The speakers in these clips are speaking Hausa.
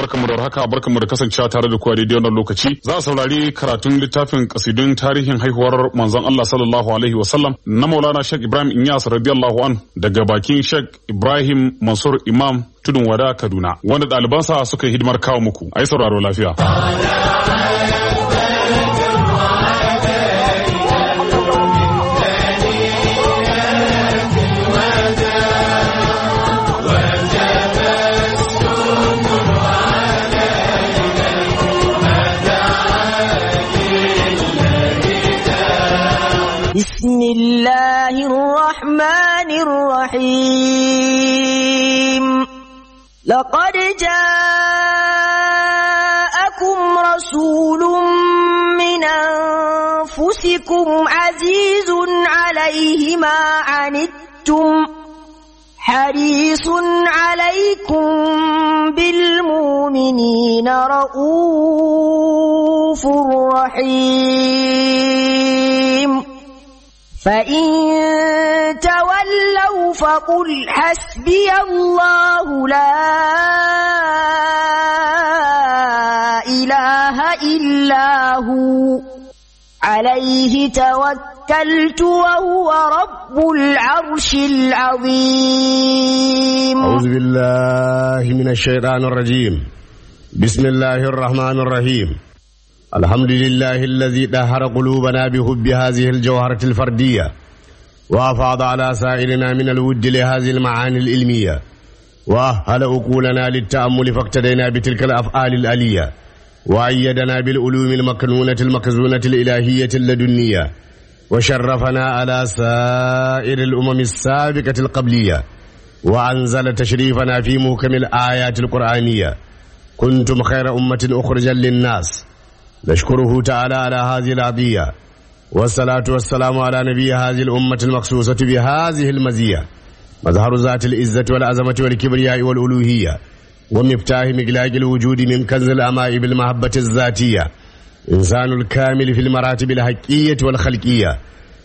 barkamu da haka barkamu da kasancewa tare da kuwa daidai wannan lokaci za a saurari karatun littafin kasidun tarihin haihuwar manzon Allah sallallahu alaihi wasallam na Maulana Sheikh Ibrahim Inyas radiyallahu an daga bakin Sheikh Ibrahim Mansur Imam Tudun Wada Kaduna wanda ɗalibansa suka yi hidimar kawo muku ai sauraro lafiya بسم الله الرحمن الرحيم لقد جاءكم رسول من أنفسكم عزيز عليه ما عنتم حريص عليكم بالمؤمنين رؤوف رحيم فإن تولوا فقل حسبي الله لا إله إلا هو عليه توكلت وهو رب العرش العظيم أعوذ بالله من الشيطان الرجيم بسم الله الرحمن الرحيم الحمد لله الذي دهر قلوبنا بحب هذه الجوهرة الفردية وأفاض على سائرنا من الود لهذه المعاني العلمية وأهل عقولنا للتأمل فاقتدينا بتلك الأفعال الألية وأيدنا بالعلوم المكنونة المخزونة الإلهية اللدنية وشرفنا على سائر الأمم السابقة القبلية وأنزل تشريفنا في محكم الآيات القرآنية كنتم خير أمة أخرجا للناس نشكره تعالى على هذه العطية والصلاة والسلام على نبي هذه الأمة المخصوصة بهذه المزية مظهر ذات العزة والعظمة والكبرياء والألوهية ومفتاح مقلاق الوجود من كنز الأماء بالمحبة الذاتية إنسان الكامل في المراتب الحقية والخلقية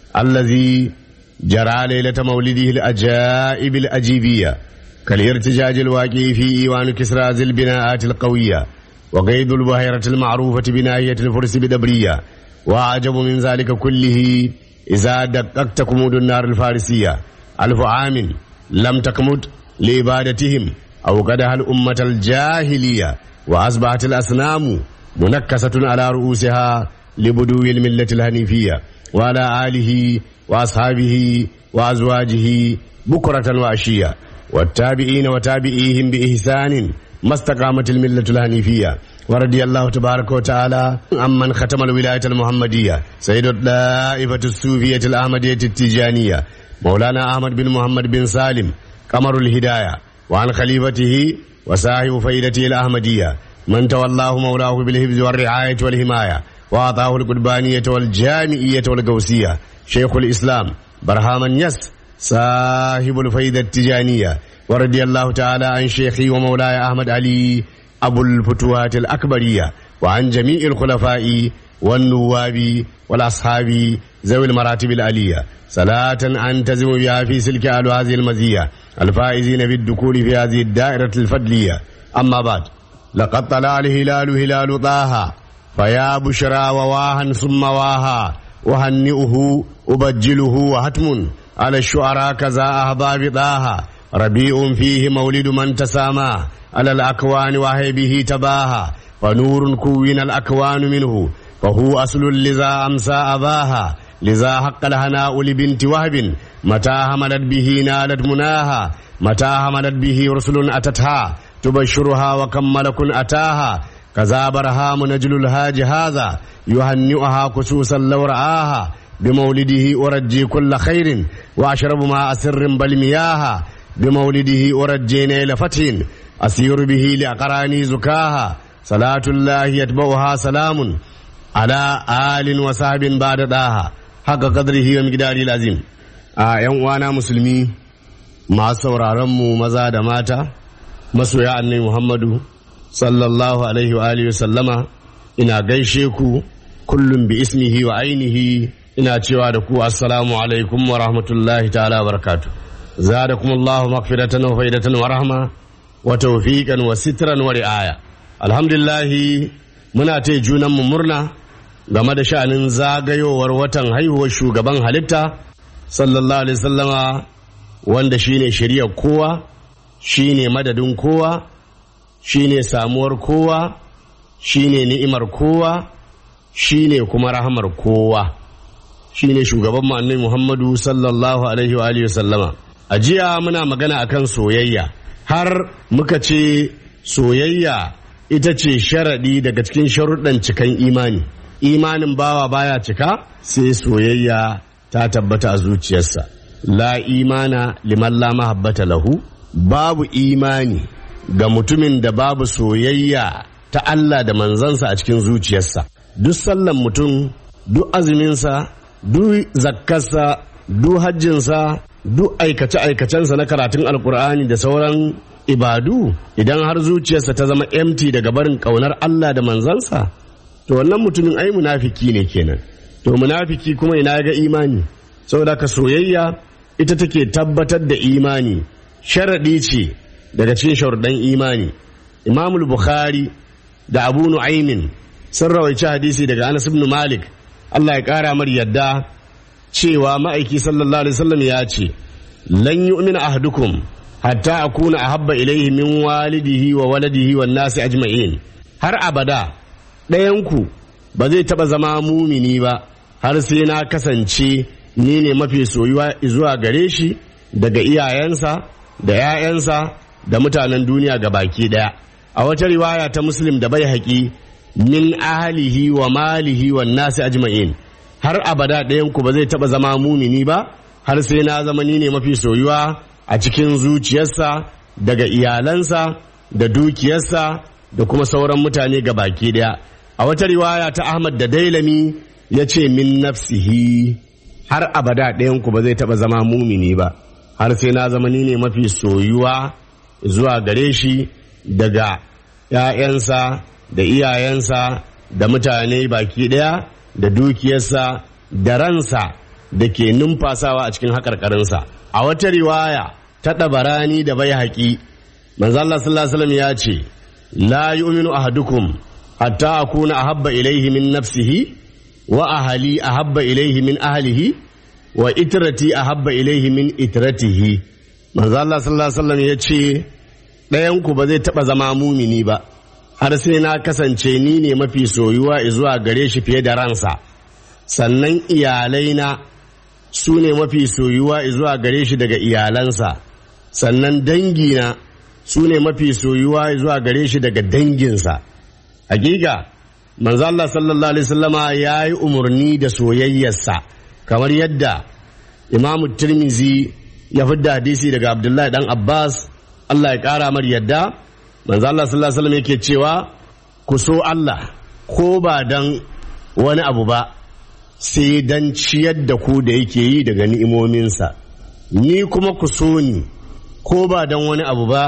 الذي جرى ليلة مولده الأجائب الأجيبية كالارتجاج الواقع في إيوان كسرى ذي البناءات القوية وقيد البحيرة المعروفة بناهية الفرس بدبرية وأعجب من ذلك كله إذا دققت كمود النار الفارسية ألف عام لم تكمد لإبادتهم أو قدها الأمة الجاهلية وأصبحت الأصنام منكسة على رؤوسها لبدو الملة الهنيفية وعلى آله وأصحابه وأزواجه بكرة وعشية والتابعين وتابعيهم بإحسان ما استقامت الملة الهنيفية ورضي الله تبارك وتعالى عمن ختم الولاية المحمدية سيد الطائفة الصوفية الأحمدية التيجانية مولانا أحمد بن محمد بن سالم قمر الهداية وعن خليفته وصاحب فائدته الأحمدية من تولاه مولاه بالحفظ والرعاية والحماية وأعطاه القربانية والجامعية والقوسية شيخ الإسلام برهام يس صاحب الفائدة التجانية ورضي الله تعالى عن شيخي ومولاي أحمد علي أبو الفتوات الأكبرية وعن جميع الخلفاء والنواب والأصحاب ذوي المراتب العلية صلاة أنتزم بها في سلك أهل هذه المزية الفائزين بالدخول في هذه الدائرة الفضلية أما بعد لقد طلع الهلال هلال طه فيا بشرى وواها ثم واها أهنئه أبجله وهتم على الشعراء كذا أهضاب طه ربيع فيه مولد من تسامى على الأكوان وهيبه تباها فنور كون الأكوان منه فهو أصل لذا أمسى أباها لذا حق الهناء لبنت وهب متى هملت به نالت مناها متى هملت به رسل أتتها تبشرها وكم ملك أتاها كذا برهام نجل الهاج هذا يهنئها كسوسا لو رآها بمولده أرجي كل خير وأشرب ماء سر بل مياها بمولده أرجي نيل فتح أسير به لأقراني زكاها صلاة الله يتبعها سلام على آل وصحب بعد داها حق قدره ومقداره العظيم a ‘yan uwana musulmi masu sauraronmu maza da mata masoya annai Muhammadu sallallahu alaihi wa alihi sallama ina gaishe ku kullum bi ismihi wa ainihi ina cewa da ku assalamu alaikum wa rahmatullahi ta'ala wa barakatu zadakum Allahu maghfiratan wa faidatan wa rahma wa tawfiqan wa sitran wa ri'aya alhamdulillahi muna ta junanmu murna game da sha'anin zagayowar watan haihuwar shugaban halitta sallallahu alaihi sallama wanda shine shari'ar kowa shine madadin kowa shine samuwar kowa shine ni'imar kowa shine kuma rahamar kowa shine shugaban mu annabi Muhammadu sallallahu alaihi wa alihi sallama a jiya muna magana akan soyayya har muka ce soyayya ita ce sharaɗi daga cikin sharuɗan cikan imani imanin bawa baya cika sai soyayya ta tabbata a zuciyarsa la imana liman la mahabbata lahu babu imani ga mutumin da babu soyayya ta Allah da manzansa a cikin zuciyarsa duk sallan mutum duk azuminsa duk zakkarsa duk hajjinsa duk aikace-aikacensa na karatun alkur'ani da sauran ibadu idan har zuciyarsa ta zama empty daga barin kaunar Allah da manzansa to wannan mutumin ai munafiki ne kenan to munafiki kuma ina ga imani saboda ka soyayya ita take tabbatar da imani sharadi ce daga cikin sharuɗan imani imamul bukhari da abu nu'aymin sun rawaici hadisi daga anas ibn malik Allah ya ƙara mar yadda cewa ma'aiki sallallahu alaihi wasallam ya ce lan yu'mina ahadukum hatta akuna ahabba ilaihi min walidihi wa waladihi wan nasi ajma'in har abada ɗayanku ba zai taɓa zama mumini ba har sai na kasance ni ne mafi soyuwa zuwa gare shi daga iyayensa da 'ya'yansa da mutanen duniya ga baki ɗaya a wata riwaya ta muslim da bai haƙi min ahalihi wa malihi wa nasi ajma'in har abada ɗayanku ba zai taɓa zama mumini ba har sai na zama ni ne mafi soyuwa a cikin zuciyarsa daga iyalansa da dukiyarsa da kuma sauran mutane ga baki daya a wata riwaya ta ahmad da dailami ya ce min nafsihi har abada ɗayanku ba zai taɓa zama mumini ba har sai na zama ni ne mafi soyuwa zuwa gare shi daga ‘ya'yansa da iyayensa da mutane baki ɗaya da dukiyarsa da ransa da ke numfasawa a cikin haƙarƙarinsa a wata riwaya ta ɗabarani da bai haƙi manzallah sallallahu alaihi ya ce la yu'minu ahadukum hatta akuna ahabba ilaihi min nafsihi wa ahali ahabba ilaihi min ahlihi wa itrati ahabba ilaihi min itratihi manzallah sallallahu alaihi ya ce ɗayan ku ba zai taɓa zama mumini ba har sai na kasance ni ne mafi soyuwa zuwa gare shi fiye da ransa sannan iyalaina su ne mafi soyuwa zuwa gare shi daga iyalansa sannan dangina su ne mafi soyuwa zuwa gare shi daga danginsa hakika manzo Allah sallallahu alaihi wasallama ya yi umarni da soyayyarsa kamar yadda imamu tirmizi ya fidda hadisi daga abdullahi dan abbas Allah ya kara mar yadda manzo Allah sallallahu alaihi wasallam yake cewa ku so Allah ko ba dan wani abu ba sai dan ciyar da ku da yake yi daga ni'imominsa ni kuma ku so ni ko ba dan wani abu ba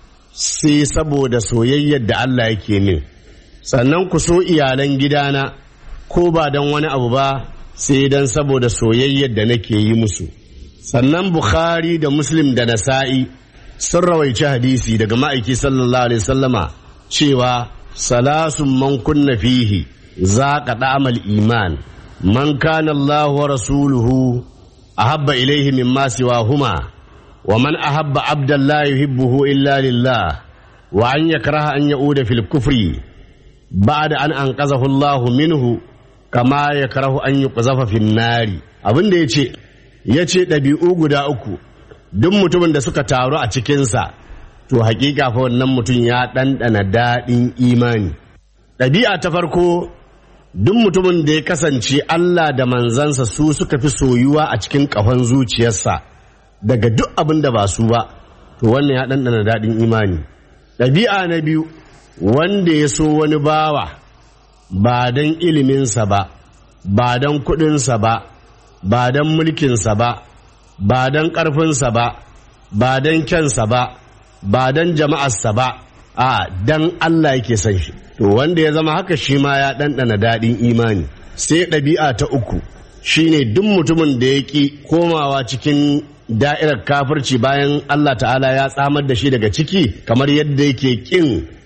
sai saboda soyayyar da Allah yake min sannan ku so iyalan gidana ko ba dan wani abu ba sai dan saboda soyayyar da nake yi musu sannan bukhari da muslim da nasa'i sun rawaici hadisi daga ma'aiki sallallahu alaihi sallama cewa salasun man kunna fihi za ka da'amal iman man kana Allah wa rasuluhu ahabba ilaihi mimma siwahuma wa man ahabba abdan la yuhibbuhu illa lillah wa an yakraha an ya'uda fil kufri ba'da an anqazahu Allah minhu kama yakrahu an yuqzafa fin nari abinda yace yace dabi'u guda uku duk mutumin da suka taru a cikinsa to hakika fa wannan mutum ya ɗanɗana daɗin imani ɗabi'a ta farko duk mutumin da ya kasance Allah da manzansa su suka fi soyuwa a cikin ƙahon zuciyarsa daga duk abin da ba su ba to wannan ya ɗanɗana daɗin imani ɗabi'a na biyu wanda ya so wani bawa ba don iliminsa ba ba don kuɗinsa ba ba don mulkinsa ba ba don ƙarfinsa ba ba don kyansa ba ba don jama'arsa ba a dan Allah yake son shi to wanda ya zama haka shi ma ya ɗanɗana daɗin imani sai ɗabi'a ta uku shine duk mutumin da ya ƙi komawa cikin da'irar kafirci bayan Allah ta'ala ya tsamar da shi daga ciki kamar yadda yake ƙin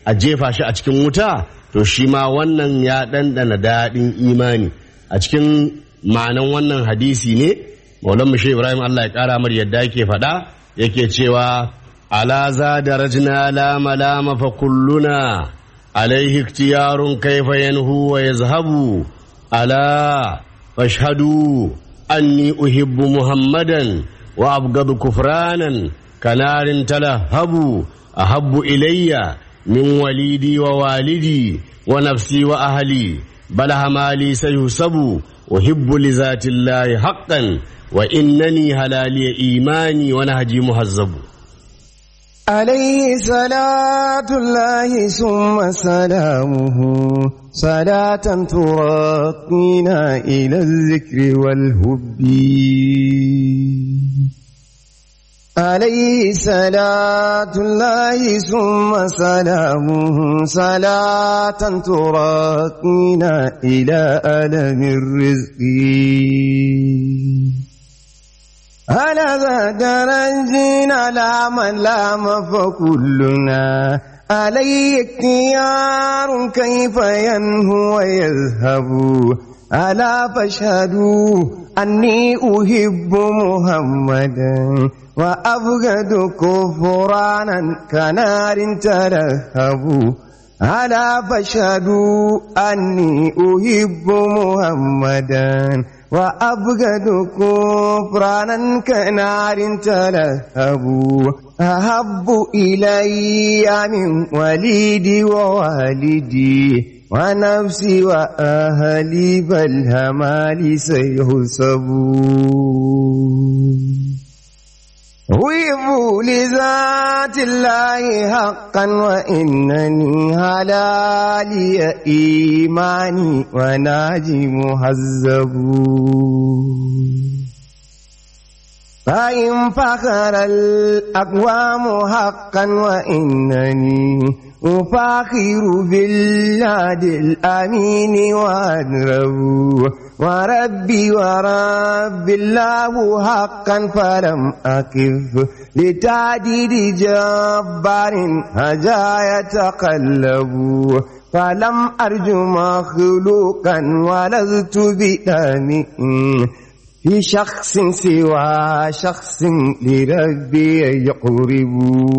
a jefa shi a cikin wuta to shi ma wannan ya ɗanɗana daɗin imani a cikin ma'anan wannan hadisi ne maulan mushe ibrahim allah ya ƙara mar yadda yake faɗa yake cewa ala za da rajina lama lama fa kulluna alaihi iktiyarun kaifa yanhu wa yazhabu ala fashhadu anni uhibbu muhammadan wa abgadu kufranan kanarin talahabu ahabbu ilayya min walidi wa walidi wa nafsi wa ahli balaha mali sayusabu uhibbu li zati llahi haqqan wa innani halaliya imani wa nahji muhazzabu عليه صلاة الله ثم سلامه صلاة تراقينا إلى الذكر والهب عليه صلاة الله ثم سلامه صلاة تراقينا إلى ألم الرزق على ذا درجنا لا من لام فكلنا عليه اختيار كيف ينهو ويذهب ألا فاشهدوا أني أحب محمدا وأبغض كفرانا كنار تلهب ألا فاشهدوا أني أحب محمدا وأبغض كفرانا كنار تلهب أحب إلي من وليدي ووالدي ونفسي وأهلي بل همالي سيحسبون ويبوا لذات الله حقا وإنني هلالي إيماني وناجي مهذب فإن فخر الأقوام حقا وإنني أفاخر بالله الأمين وأدرب وربي ورب الله حقا فلم أكف لتعديد جبار هجا يتقلب فلم أرج مخلوقا ولذت بدمئ في شخص سوى شخص لربي يقرب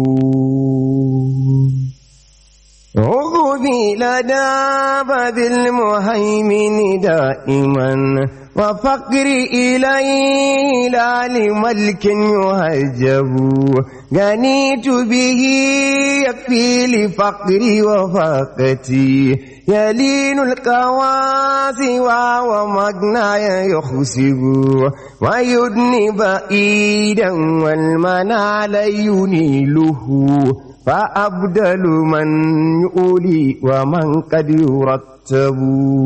عقبي لدى باب المهيمن دائما وفقري إليه لا لملك يهجب غنيت به يكفي لفقري وفاقتي يلين القواسي ومغناي يخسب ويدني بعيدا والمنال ينيله فأبدل من يؤلي ومن قد يرتب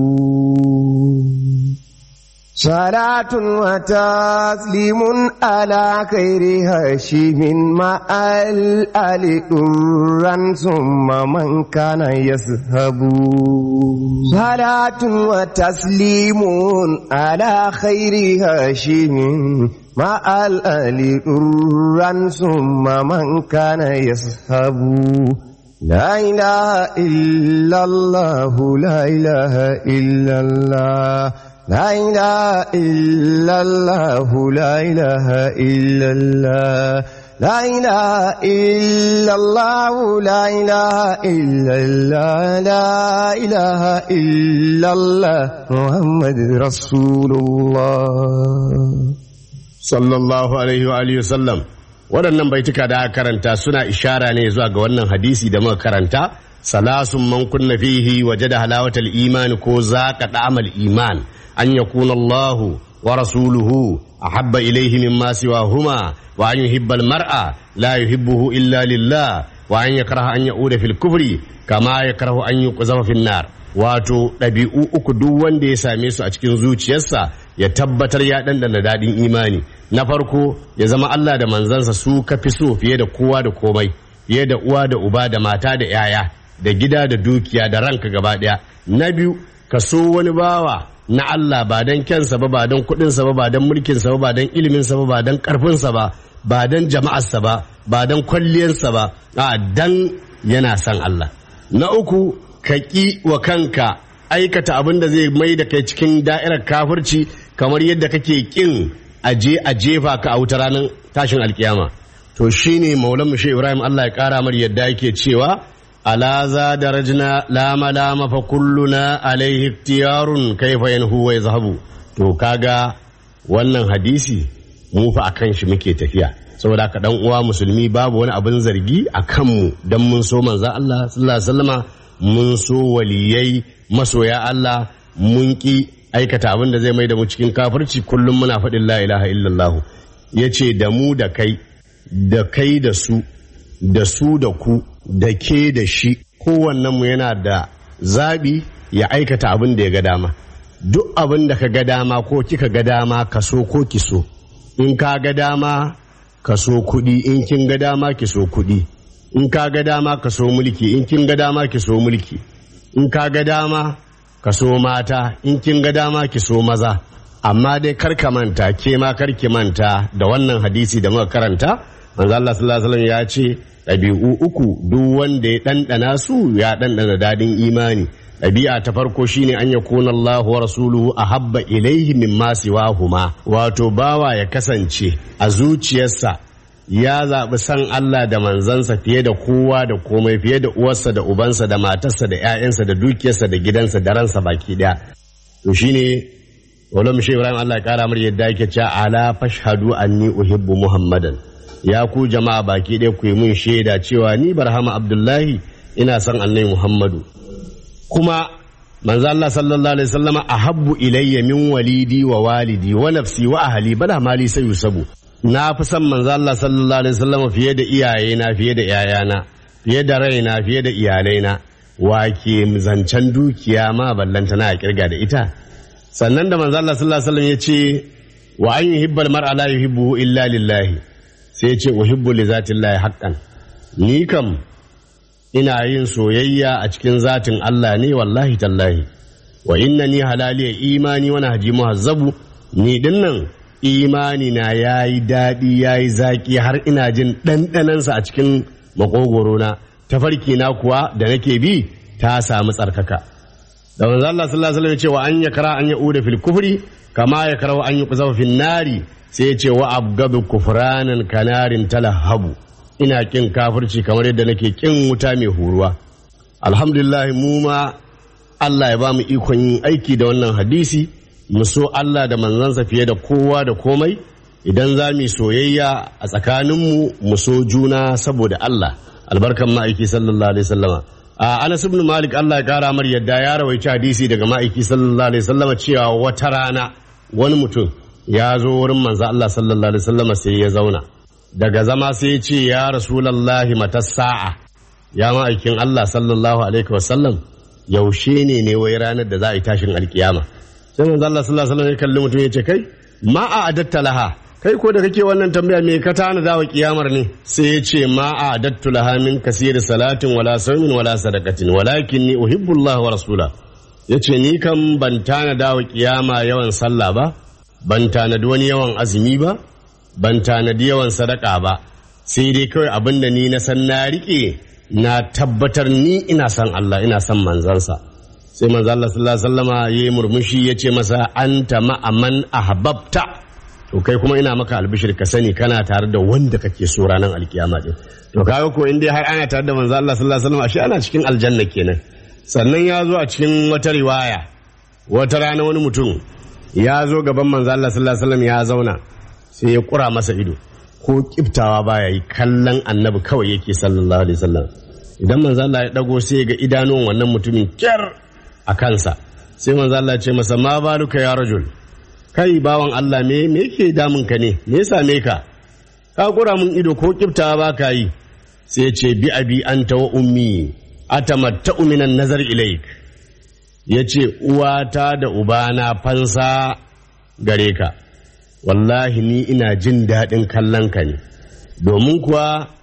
صلاة وتسليم على خير هاشم مع الآل درا ثم من كان يذهب صلاة وتسليم على خير هاشم مع الآل درا ثم من كان يذهب لا إله إلا الله لا إله إلا الله لا إله إلا الله لا إله إلا الله لا إله إلا الله لا إله إلا الله لا إله إلا الله محمد رسول الله sallallahu alaihi wa alihi wasallam waɗannan baituka da aka karanta suna ishara ne zuwa ga wannan hadisi da muka karanta salasun man kunna fihi wajada halawatal iman ko zaqa da'amal iman an yakuna Allahu wa rasuluhu ahabba ilayhi mimma siwahuma wa an yuhibba al-mar'a la yuhibbuhu illa lillah wa an yakraha an ya'uda fil kufri kama yakrahu an yuqzafa fin nar wato ɗabi'u uku duk wanda ya same su a cikin zuciyarsa ya tabbatar ya ɗanɗana daɗin imani na farko ya zama Allah da manzansa su ka fi so fiye da kowa da komai fiye da uwa da uba da mata da yaya da gida da dukiya da ranka gaba ɗaya na biyu ka so wani bawa na Allah ba don kyansa ba ba don kuɗinsa ba ba don mulkinsa ba ba don iliminsa ba ba don ƙarfinsa ba ba don jama'arsa ba ba don kwalliyarsa ba a dan yana son Allah na uku ka ƙi wa kanka aikata abin da zai mai da kai cikin da'irar kafirci kamar yadda kake ƙin aje a jefa ka a wuta ranar tashin alkiyama to shine maulan shi ibrahim allah ya ƙara mar yadda yake cewa ala za darajna lama lama fa kulluna alaihi iktiyarun kaifa yanhu wa yazhabu to kaga wannan hadisi mu fa akan shi muke tafiya saboda ka dan uwa musulmi babu wani abin zargi a kanmu dan mun so manzon Allah sallallahu alaihi wasallama mun so waliyai masoya Allah mun ki aikata abin da zai mai da mu cikin kafirci kullum muna faɗin la ilaha illallah yace da mu da kai da kai da su da su da ku da ke da shi kowannen mu yana da zabi ya aikata abin da ya ga dama duk abin da ka ga dama ko kika ga dama ka so ko ki so in ka ga dama ka so kuɗi in kin ga dama ki so kuɗi in ka ga dama ka so mulki in kin ga dama ki so mulki in ka ga dama ka so mata in kin ga dama ki so maza amma dai kar ka manta ke ma kar ki manta da wannan hadisi da muka karanta manzo Allah sallallahu alaihi wasallam ya ce ɗabi'u uku duk wanda ya ɗanɗana su ya ɗanɗana dadin imani ɗabi'a ta farko shine an yakuna Allah wa rasuluhu ahabba ilaihi mimma siwahuma wato bawa ya kasance a zuciyarsa ya zaɓi san Allah da manzansa fiye da kowa da komai fiye da uwarsa da ubansa da matarsa da 'ya'yansa da dukiyarsa da gidansa da ransa baki ɗaya to shine wala mushe Ibrahim Allah ya kara mar yadda yake cewa ala fashhadu anni uhibbu Muhammadan ya ku jama'a baki ɗaya ku yi mun shaida cewa ni Barhama Abdullahi ina son annabi Muhammadu kuma manzo Allah sallallahu alaihi wasallama ahabbu ilayya min walidi wa walidi wa nafsi wa ahli bala mali sai yusabu na fi son manzo Allah sallallahu alaihi wasallama fiye da iyayena fiye da yayana fiye da raina fiye da iyalaina wa ke zancen dukiya ma ballanta na kirga da ita sannan da manzo Allah sallallahu alaihi wasallam ya ce wa an yuhibbal mar'a la yuhibbu illa lillahi sai ya ce uhibbu li zatillahi haqqan ni kam ina yin soyayya a cikin zatin Allah ne wallahi tallahi wa inna ni halaliya imani wani haji muhazzabu ni dinnan imani na yayi daɗi yayi zaki har ina jin ɗanɗanansa a cikin makogoro na tafarki na kuwa da nake bi ta samu tsarkaka da manzo Allah sallallahu alaihi wasallam ya ce wa an yakra an yauda fil kufri kama yakra an yuqzafa fil nari sai ya ce wa abgadu kufranan kanarin talahabu ina kin kafirci kamar yadda nake kin wuta mai huruwa alhamdulillah mu ma Allah ya ba mu ikon yin aiki da wannan hadisi mu so Allah da manzansa fiye da kowa da komai idan za mu soyayya a tsakaninmu mu so juna saboda Allah albarkan ma'aiki sallallahu alaihi wasallama a Anas ibn Malik Allah ya kara mar yadda ya rawaici hadisi daga ma'aiki sallallahu alaihi wasallama cewa wata rana wani mutum ya zo wurin manzo Allah sallallahu alaihi wasallama sai ya zauna daga zama sai ya ce ya rasulallahi mata sa'a ya ma'aikin Allah sallallahu alaihi wasallam yaushe ne ne wai ranar da za a yi tashin alkiyama sai manzo Allah sallallahu alaihi wasallam ya kalli mutum ya ce kai ma a adatta laha kai ko da kake wannan tambaya me ka tana da wa kiyamar ne sai ya ce ma a adattu laha min kasir salatin wala sawmin wala sadaqatin walakin ni uhibbu Allah wa rasula yace ni kam ban tana da wa kiyama yawan sallah ba ban tanadi wani yawan azumi ba ban tanadi yawan sadaka ba sai dai kawai abin da ni na san na rike na tabbatar ni ina san Allah ina san manzansa sai manzo Allah sallallahu alaihi wasallama yayi murmushi yace masa anta ma'aman ahbabta to kai kuma ina maka albishir ka sani kana tare da wanda kake so ranar alkiyama din to kaga ko in dai har ana tare da manzo Allah sallallahu alaihi wasallam ashe ana cikin aljanna kenan sannan ya zo a cikin wata riwaya wata rana wani mutum ya zo gaban manzo Allah sallallahu alaihi wasallam ya zauna sai ya kura masa ido ko kiftawa baya yi kallon annabi kawai yake sallallahu alaihi wasallam idan manzo Allah ya dago sai ga idanun wannan mutumin kyar a kansa sai manzo Allah ya ce masa ma baluka ya rajul kai bawan Allah me me yake damun ka ne me ya same ka ka kura mun ido ko kiftawa ba ka yi sai ya ce bi abi anta wa ummi atamatta'u minan nazar ilaik ya ce uwata da ubana fansa gare ka wallahi ni ina jin daɗin kallon ka ne domin kuwa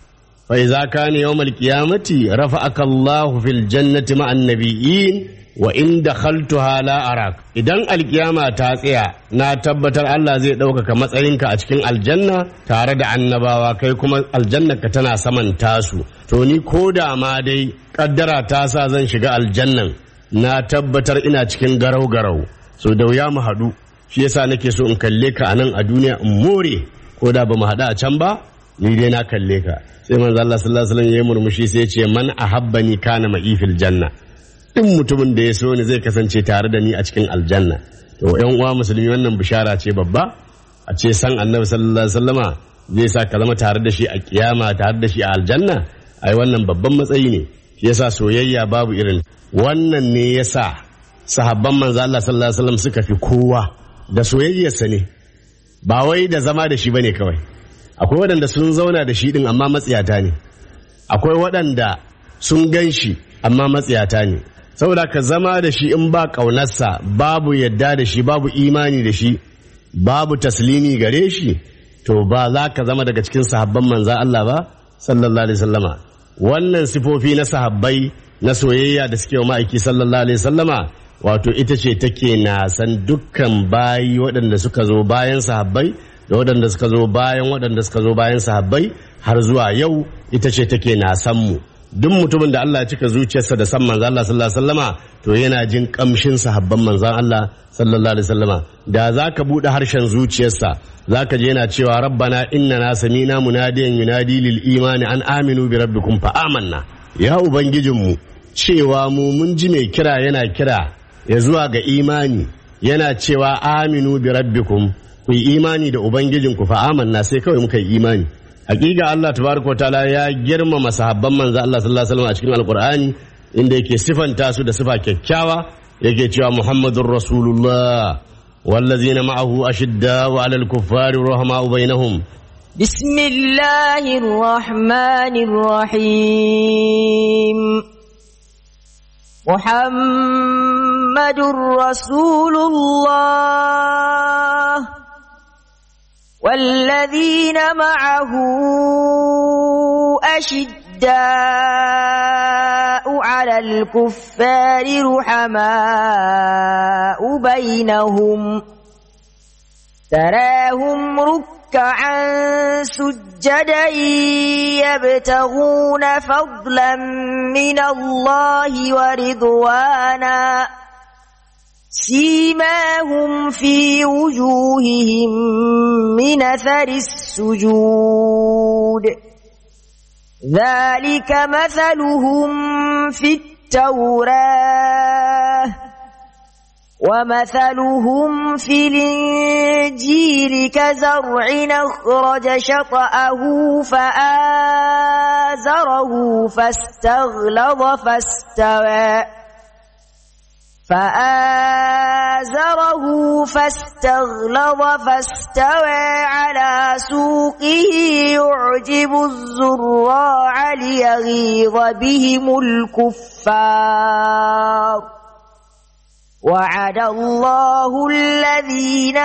fa idza kana yawmal qiyamati rafa'aka Allah fil jannati ma'an nabiyyin wa in dakhaltuha la arak idan alkiyama ta tsaya na tabbatar Allah zai ɗaukaka matsayinka a cikin aljanna tare da annabawa kai kuma aljannarka tana saman tasu to ni ko da ma dai kaddara ta sa zan shiga aljannan na tabbatar ina cikin garau garau so da wuya mu haɗu shi yasa nake so in kalle ka anan a duniya in more ko da ba mu haɗu a can ba ni dai na kalle ka sai manzo Allah sallallahu alaihi wasallam ya murmushi sai ya ce man ahabbani kana ma'i fil janna in mutumin da ya so ni zai kasance tare da ni a cikin aljanna to yan uwa musulmi wannan bishara ce babba a ce san annabi sallallahu alaihi wasallama zai sa ka zama tare da shi a kiyama tare da shi a aljanna ai wannan babban matsayi ne shi yasa soyayya babu irin wannan ne yasa sahabban manzo Allah sallallahu alaihi wasallam suka fi kowa da soyayyarsa ne ba wai da zama da shi bane kawai akwai waɗanda sun zauna da shi din amma matsiyata ne akwai waɗanda sun gan shi amma matsiyata ne saboda ka zama da shi in ba ƙaunarsa babu yadda da shi babu imani da shi babu taslimi gare shi to ba za ka zama daga cikin sahabban manza Allah ba sallallahu alaihi sallama wannan sifofi na sahabbai na soyayya da suke wa ma'aiki sallallahu alaihi sallama wato ita ce take na san dukkan bayi waɗanda suka zo bayan sahabbai da waɗanda suka zo bayan waɗanda suka zo bayan sahabbai har zuwa yau ita ce take na san mu duk mutumin da Allah ya cika zuciyarsa da san manzan Allah sallallahu alaihi wasallama to yana jin kamshin sahabban manzan Allah sallallahu alaihi wasallama da zaka bude harshen zuciyarsa zaka je yana cewa rabbana innana samina munadiyan yunadi lil imani an aminu bi rabbikum fa amanna ya ubangijinmu cewa mu mun ji mai kira yana kira ya zuwa ga imani yana cewa aminu bi rabbikum ku yi imani da ubangijinku fa amanna sai kawai muka yi imani hakika Allah tabaraka ta'ala ya girmama sahabban manzo Allah sallallahu alaihi wasallam a cikin alqur'ani inda yake sifanta su da sifa kyakkyawa yake cewa muhammadur rasulullah wallazina ma'ahu ashiddau 'alal kuffari rahma'u bainahum بسم الله الرحمن الرحيم محمد رسول الله والذين معه أشداء على الكفار رحماء بينهم تراهم ركعا سجدا يبتغون فضلا من الله ورضوانا سيماهم في وجوههم من اثر السجود ذلك مثلهم في التوراه ومثلهم في الانجيل كزرع اخرج شطاه فازره فاستغلظ فاستوى فآزره فاستغلظ فاستوى على سوقه يعجب الزراع ليغيظ بهم الكفار وعد الله الذين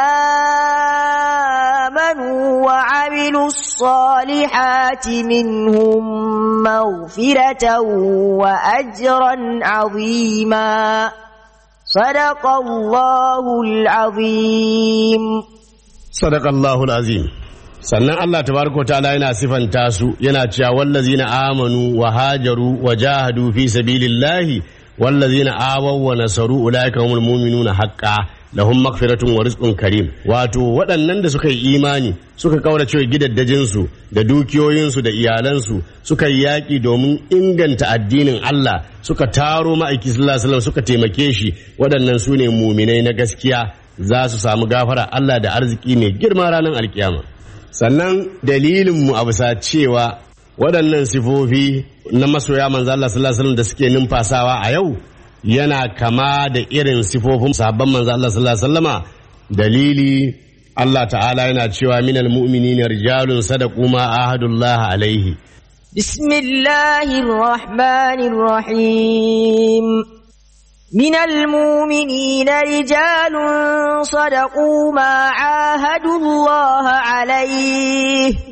آمنوا وعملوا الصالحات منهم مغفرة وأجرا عظيما صدق الله العظيم صدق الله العظيم sannan Allah tabaraka ta'ala yana sifanta su yana cewa wallazina amanu wa hajaru wa jahadu fi sabilillahi wallazina awaw wa nasaru ulaika humul mu'minuna haqqan lahum maghfiratun wa rizqun karim wato waɗannan da suka yi imani suka kaurace gidaddajinsu da dukiyoyinsu da iyalansu suka yi yaƙi domin inganta addinin Allah suka taro ma'aiki sallallahu alaihi wasallam suka taimake shi waɗannan su ne muminai na gaskiya za su samu gafara Allah da arziki mai girma ranar alkiyama sannan dalilin mu a bisa cewa waɗannan sifofi na masoya manzo Allah sallallahu alaihi wasallam da suke numfasawa a yau yana kama da irin sifofin sahabban manzo Allah sallallahu alaihi wasallama dalili Allah ta'ala yana cewa minal mu'minina rijalun sadaqu ma ahadullah alaihi بسم الله الرحمن الرحيم من المؤمنين رجال صدقوا ما عاهدوا الله عليه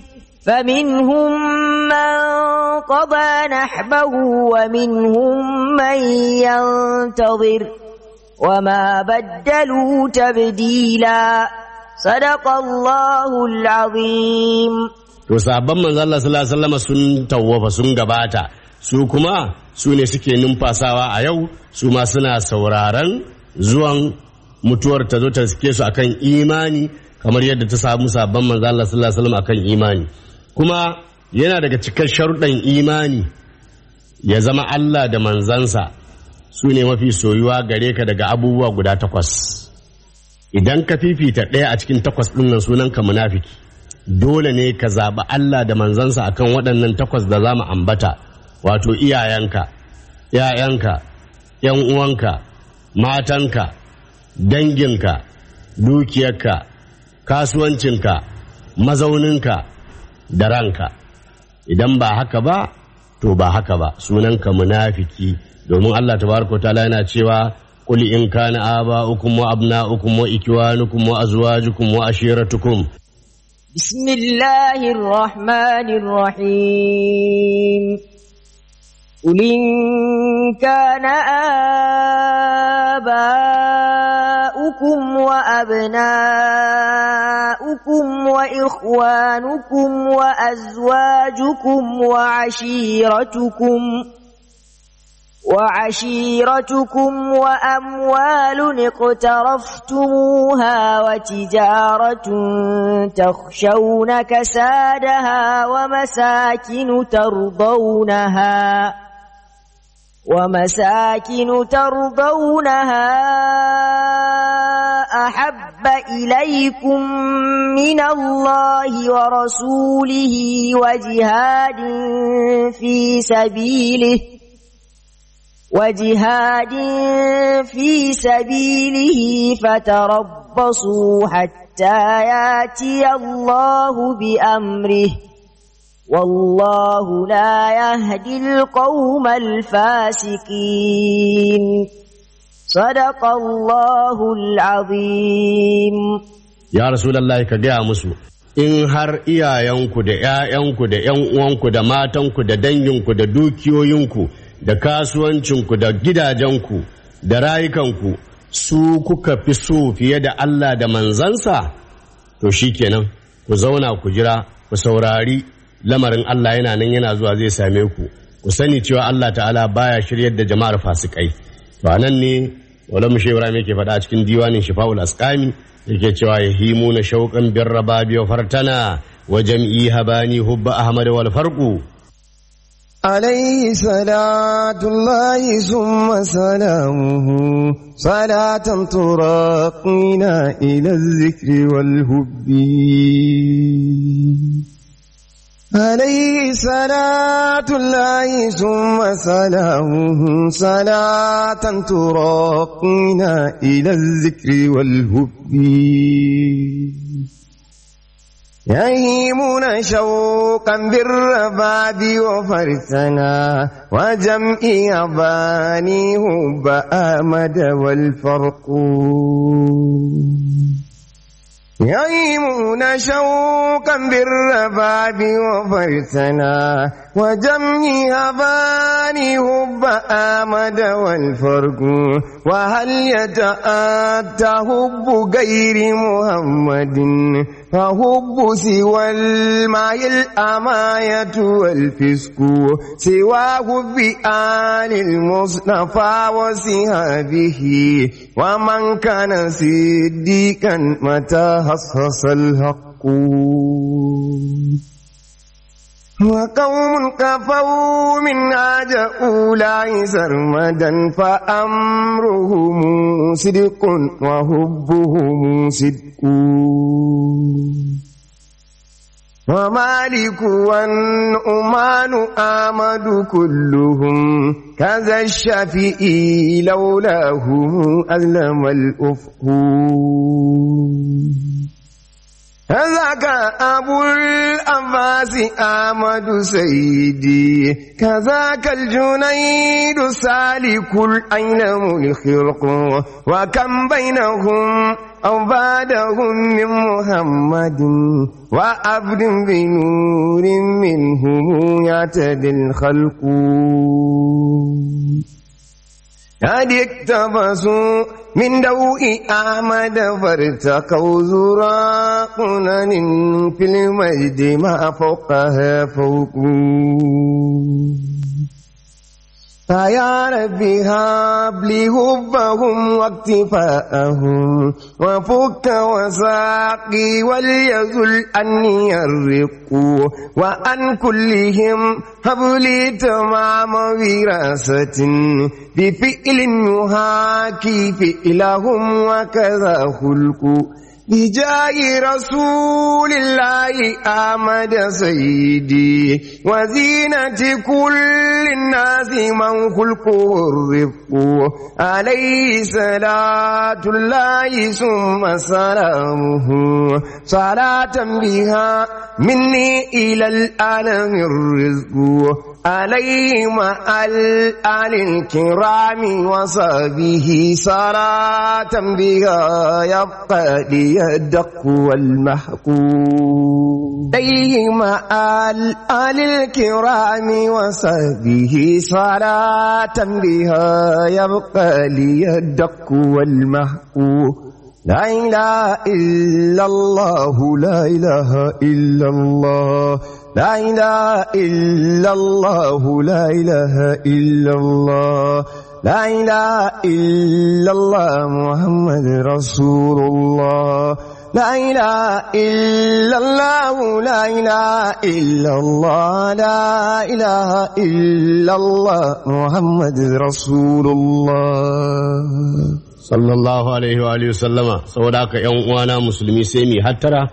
فمنهم من قضى نحبه ومنهم من ينتظر وما بدلوا تبديلا صدق الله العظيم to sabon manzo Allah sallallahu alaihi wasallam sun tawwafa sun gabata su kuma su ne suke numfasawa a yau su ma suna sauraron zuwan mutuwar ta zo ta suke su akan imani kamar yadda ta samu sabon manzo Allah sallallahu alaihi wasallam akan imani kuma yana daga cikin sharuɗan imani ya zama Allah da manzansa su ne mafi soyuwa gare ka daga abubuwa guda takwas idan ka fifita ɗaya a cikin takwas ɗin nan sunan ka munafiki dole ne ka zaɓi Allah da manzansa akan waɗannan takwas da za mu ambata wato iyayenka ‘ya'yanka ‘yan uwanka matanka danginka dukiyarka kasuwancinka mazauninka da ranka idan ba haka ba to ba haka ba sunanka munafiki domin Allah tabaraka ta'ala yana cewa qul in kana aba'ukum wa abna'ukum wa ikwanukum wa azwajukum wa ashiratukum بسم الله الرحمن الرحيم قل إن كان آباؤكم وأبناؤكم وإخوانكم وأزواجكم وعشيرتكم وعشيرتكم وأموال اقترفتموها وتجارة تخشون كسادها ومساكن ترضونها ومساكن ترضونها أحب إليكم من الله ورسوله وجهاد في سبيله وجهاد في سبيله فتربصوا حتى ياتي الله بأمره والله لا يهدي القوم الفاسقين صدق الله العظيم ya rasulallah ka gaya musu in har iyayenku da ‘ya'yanku da ‘yan uwanku da matanku da danginku da dukiyoyinku da kasuwancinku da gidajenku da rayukanku su kuka fi so fiye da Allah da manzansa to shi kenan ku zauna ku jira ku saurari lamarin Allah yana nan yana zuwa zai same ku ku sani cewa Allah ta'ala baya shiryar da jama'ar fasikai to nan ne wala mushe Ibrahim yake faɗa a cikin diwanin Shifa'ul Asqami yake cewa yahimu na shauqan bir rababi wa fartana wa jam'i habani hubba ahmad wal farqu عليه صلاة الله ثم سلامه صلاة تراقينا إلى الذكر والهب عليه صلاة الله ثم سلامه صلاة تراقينا إلى الذكر والهب يهيمون شوقا بالرباب وفرسنا وجمع أباني هب آمد والفرق يهيمون شوقا بالرباب وفرسنا وجمع أباني هب آمد والفرق وهل يتأتى هب غير محمد فهب سوى الماء الأماية والفسق سواه بآل المصطفى وصحابه ومن كان صديقا متى حصص الحق وقوم كفوا من عاد أولئك سرمدا فأمرهم صدق وحبهم صدق ومالك والنؤمان آمد كلهم كذا الشفيء لولاهم أظلم الأفق ذاك أبو الأنفاس أحمد سيدي كذاك الجنيد سالك الأينم الخرق وكم بينهم أو بعدهم من محمد وعبد بنور منهم يعتدي الخلق قد اقتبسوا من دوء أحمد فارتقوا زرا قنن في المجد ما فوقها فوق فيا ربي هب لي حبهم واكتفاءهم وفك وساقي وليزل أني الرق وأن كلهم هب لي تمام وراثة بفعل يهاكي فعلهم وكذا خلق بجاه رسول الله أحمد سيدي وزينة كل الناس من خلقه الرفق عليه صلاة الله ثم سلامه صلاة بها مني إلى العالم الرزق عليه مع الآل الكرام وصحبه صلاة بها يبقى لي الدق والمحقوق عليه مع الآل الكرام وصحبه صلاة بها يبقى لي الدق والمحقوق لا إله إلا الله لا إله إلا الله لا إله إلا الله لا إله إلا الله لا إله إلا الله محمد رسول الله لا إله إلا الله لا إله إلا الله لا إله إلا الله محمد رسول الله sallallahu alaihi wa alihi sallama saboda haka yan uwana musulmi sai mu hattara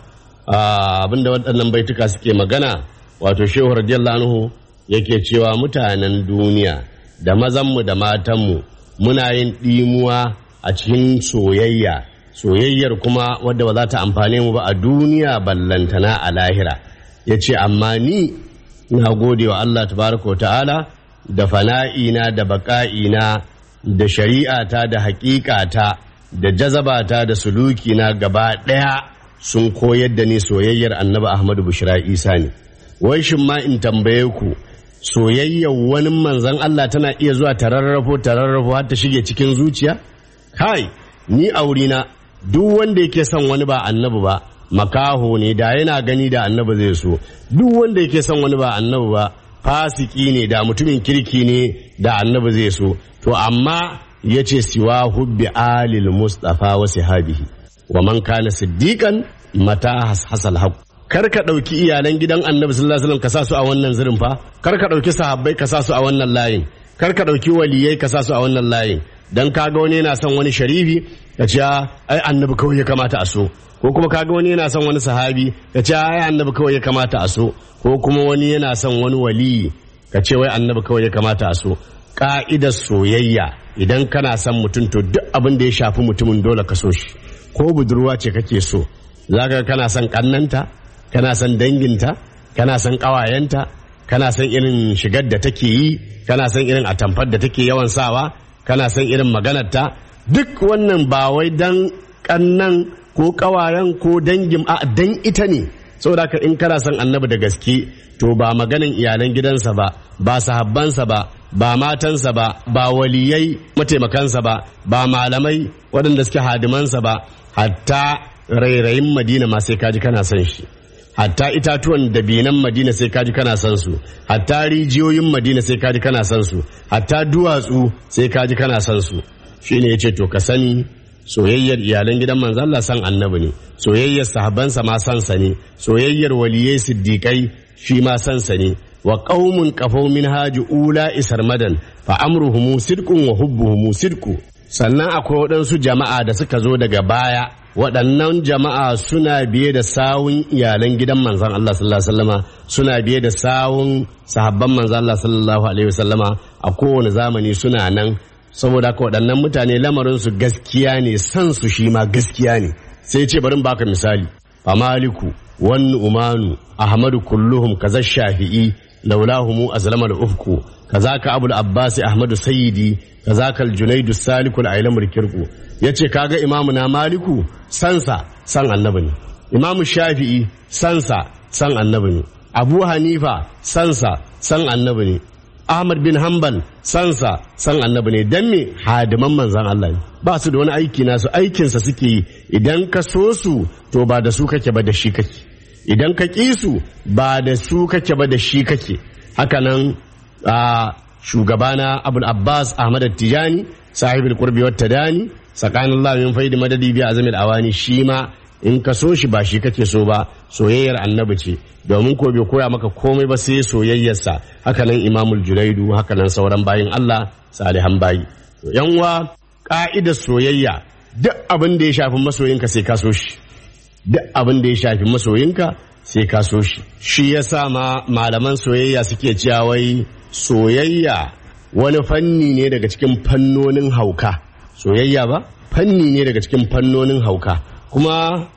abinda waɗannan baituka suke magana wato shehu radiyallahu anhu yake cewa mutanen duniya da mazanmu da matanmu muna yin ɗimuwa a cikin soyayya soyayyar kuma wadda ba za ta amfane mu ba a duniya ballantana a lahira ya ce amma ni na gode wa Allah tabaraka ta'ala da fana'ina da baƙa'ina da shari'ata da haƙiƙata da jazabata da sulukina gaba ɗaya sun koyar da ni soyayyar annabi Ahmadu Bushra Isa ne. Wai shin ma in tambaye ku soyayyar wani manzan Allah tana iya zuwa tararrafo tararrafo har ta shige cikin zuciya? Kai, ni aurina duk wanda yake son wani ba annabi ba makaho ne da yana gani da annabi zai so duk wanda yake son wani ba annabi ba fasiki ne da mutumin kirki ne da annabi zai so to amma ya ce siwa hubbi alil mustafa wa sahabihi wa man kana siddiqan mata hasal haq kar ka ɗauki iyalan gidan annabi sallallahu alaihi wasallam ka sa su a wannan zirin fa kar ka ɗauki sahabbai ka sa su a wannan layin kar ka ɗauki waliyai ka sa su a wannan layin dan kaga wani yana son wani sharifi ka ce ai annabi kawai ya kamata a so ko kuma kaga wani yana son wani sahabi ka ce ai annabi kawai ya kamata a so ko kuma wani yana son wani waliyi ka ce wai annabi kawai ya kamata a so ka'idar soyayya idan kana son mutum to duk abin da ya shafi mutumin dole ka so shi ko budurwa ce kake so zaka kana son kannanta kana son danginta kana son ƙawayenta kana son irin shigar da take yi kana son irin atamfar da take yawan sawa kana son irin maganarta duk wannan ba wai dan kannan ko ƙawayen ko dangin a dan ita ne saboda haka in kana son annabi da gaske to ba maganin iyalan gidansa ba ba sahabbansa ba ba matansa ba ba waliyai mataimakansa ba ba malamai waɗanda suke hadimansa ba hatta rairayin madina ma sai kaji kana son shi hatta itatuwan dabinan madina sai kaji kana son su hatta rijiyoyin madina sai kaji kana son su hatta duwatsu sai kaji kana son su shine yace to ka sani soyayyar iyalan gidan manzo Allah san annabi ne soyayyar sahabbansa ma san sa ne soyayyar waliyai siddiqai shi ma san sa ne wa qaumun qafaw min haji ula isarmadan fa amruhum sidqun wa hubbuhum sidqu sannan akwai waɗansu jama'a da suka zo daga baya waɗannan jama'a suna biye da sawun iyalan gidan manzon Allah sallallahu alaihi wasallama suna biye da sawun sahabban manzon Allah sallallahu alaihi wasallama a kowane zamani suna nan saboda haka waɗannan mutane lamarin su gaskiya ne san su shi ma gaskiya ne sai ce bari baka misali fa maliku wan umanu ahmadu kulluhum kaza shafi'i laulahumu azlama al-ufku kazaka abul abbas ahmadu sayyidi kazaka al-junaidu salikul ailamul kirku yace kaga imamu na maliku sansa san annabi ne imamu shafi'i sansa san annabi ne abu hanifa sansa san annabi ne ahmad bin hanbal sansa san annabi ne dan me hadiman manzan Allah ne ba su da wani aiki nasu aikinsa suke yi idan ka so su to ba da su kake ba da shi kake idan ka ƙi su ba da su kake ba da shi kake hakanan a shugabana abul abbas ahmad tijani sahibul qurbi wat tadani tsakanin Allah min faidi madadi bi azamil awani shi ma in ka so shi ba shi kake so ba soyayyar annabi ce domin ko bai koya maka komai ba sai soyayyarsa hakanan imamul juraidu hakanan sauran bayin Allah salihan bayi to yan uwa ka'idar soyayya duk abin da ya shafi masoyinka sai ka so shi duk abin da ya shafi masoyinka sai ka so shi shi yasa ma malaman soyayya suke cewa wai soyayya wani fanni ne daga cikin fannonin hauka soyayya ba fanni ne daga cikin fannonin hauka kuma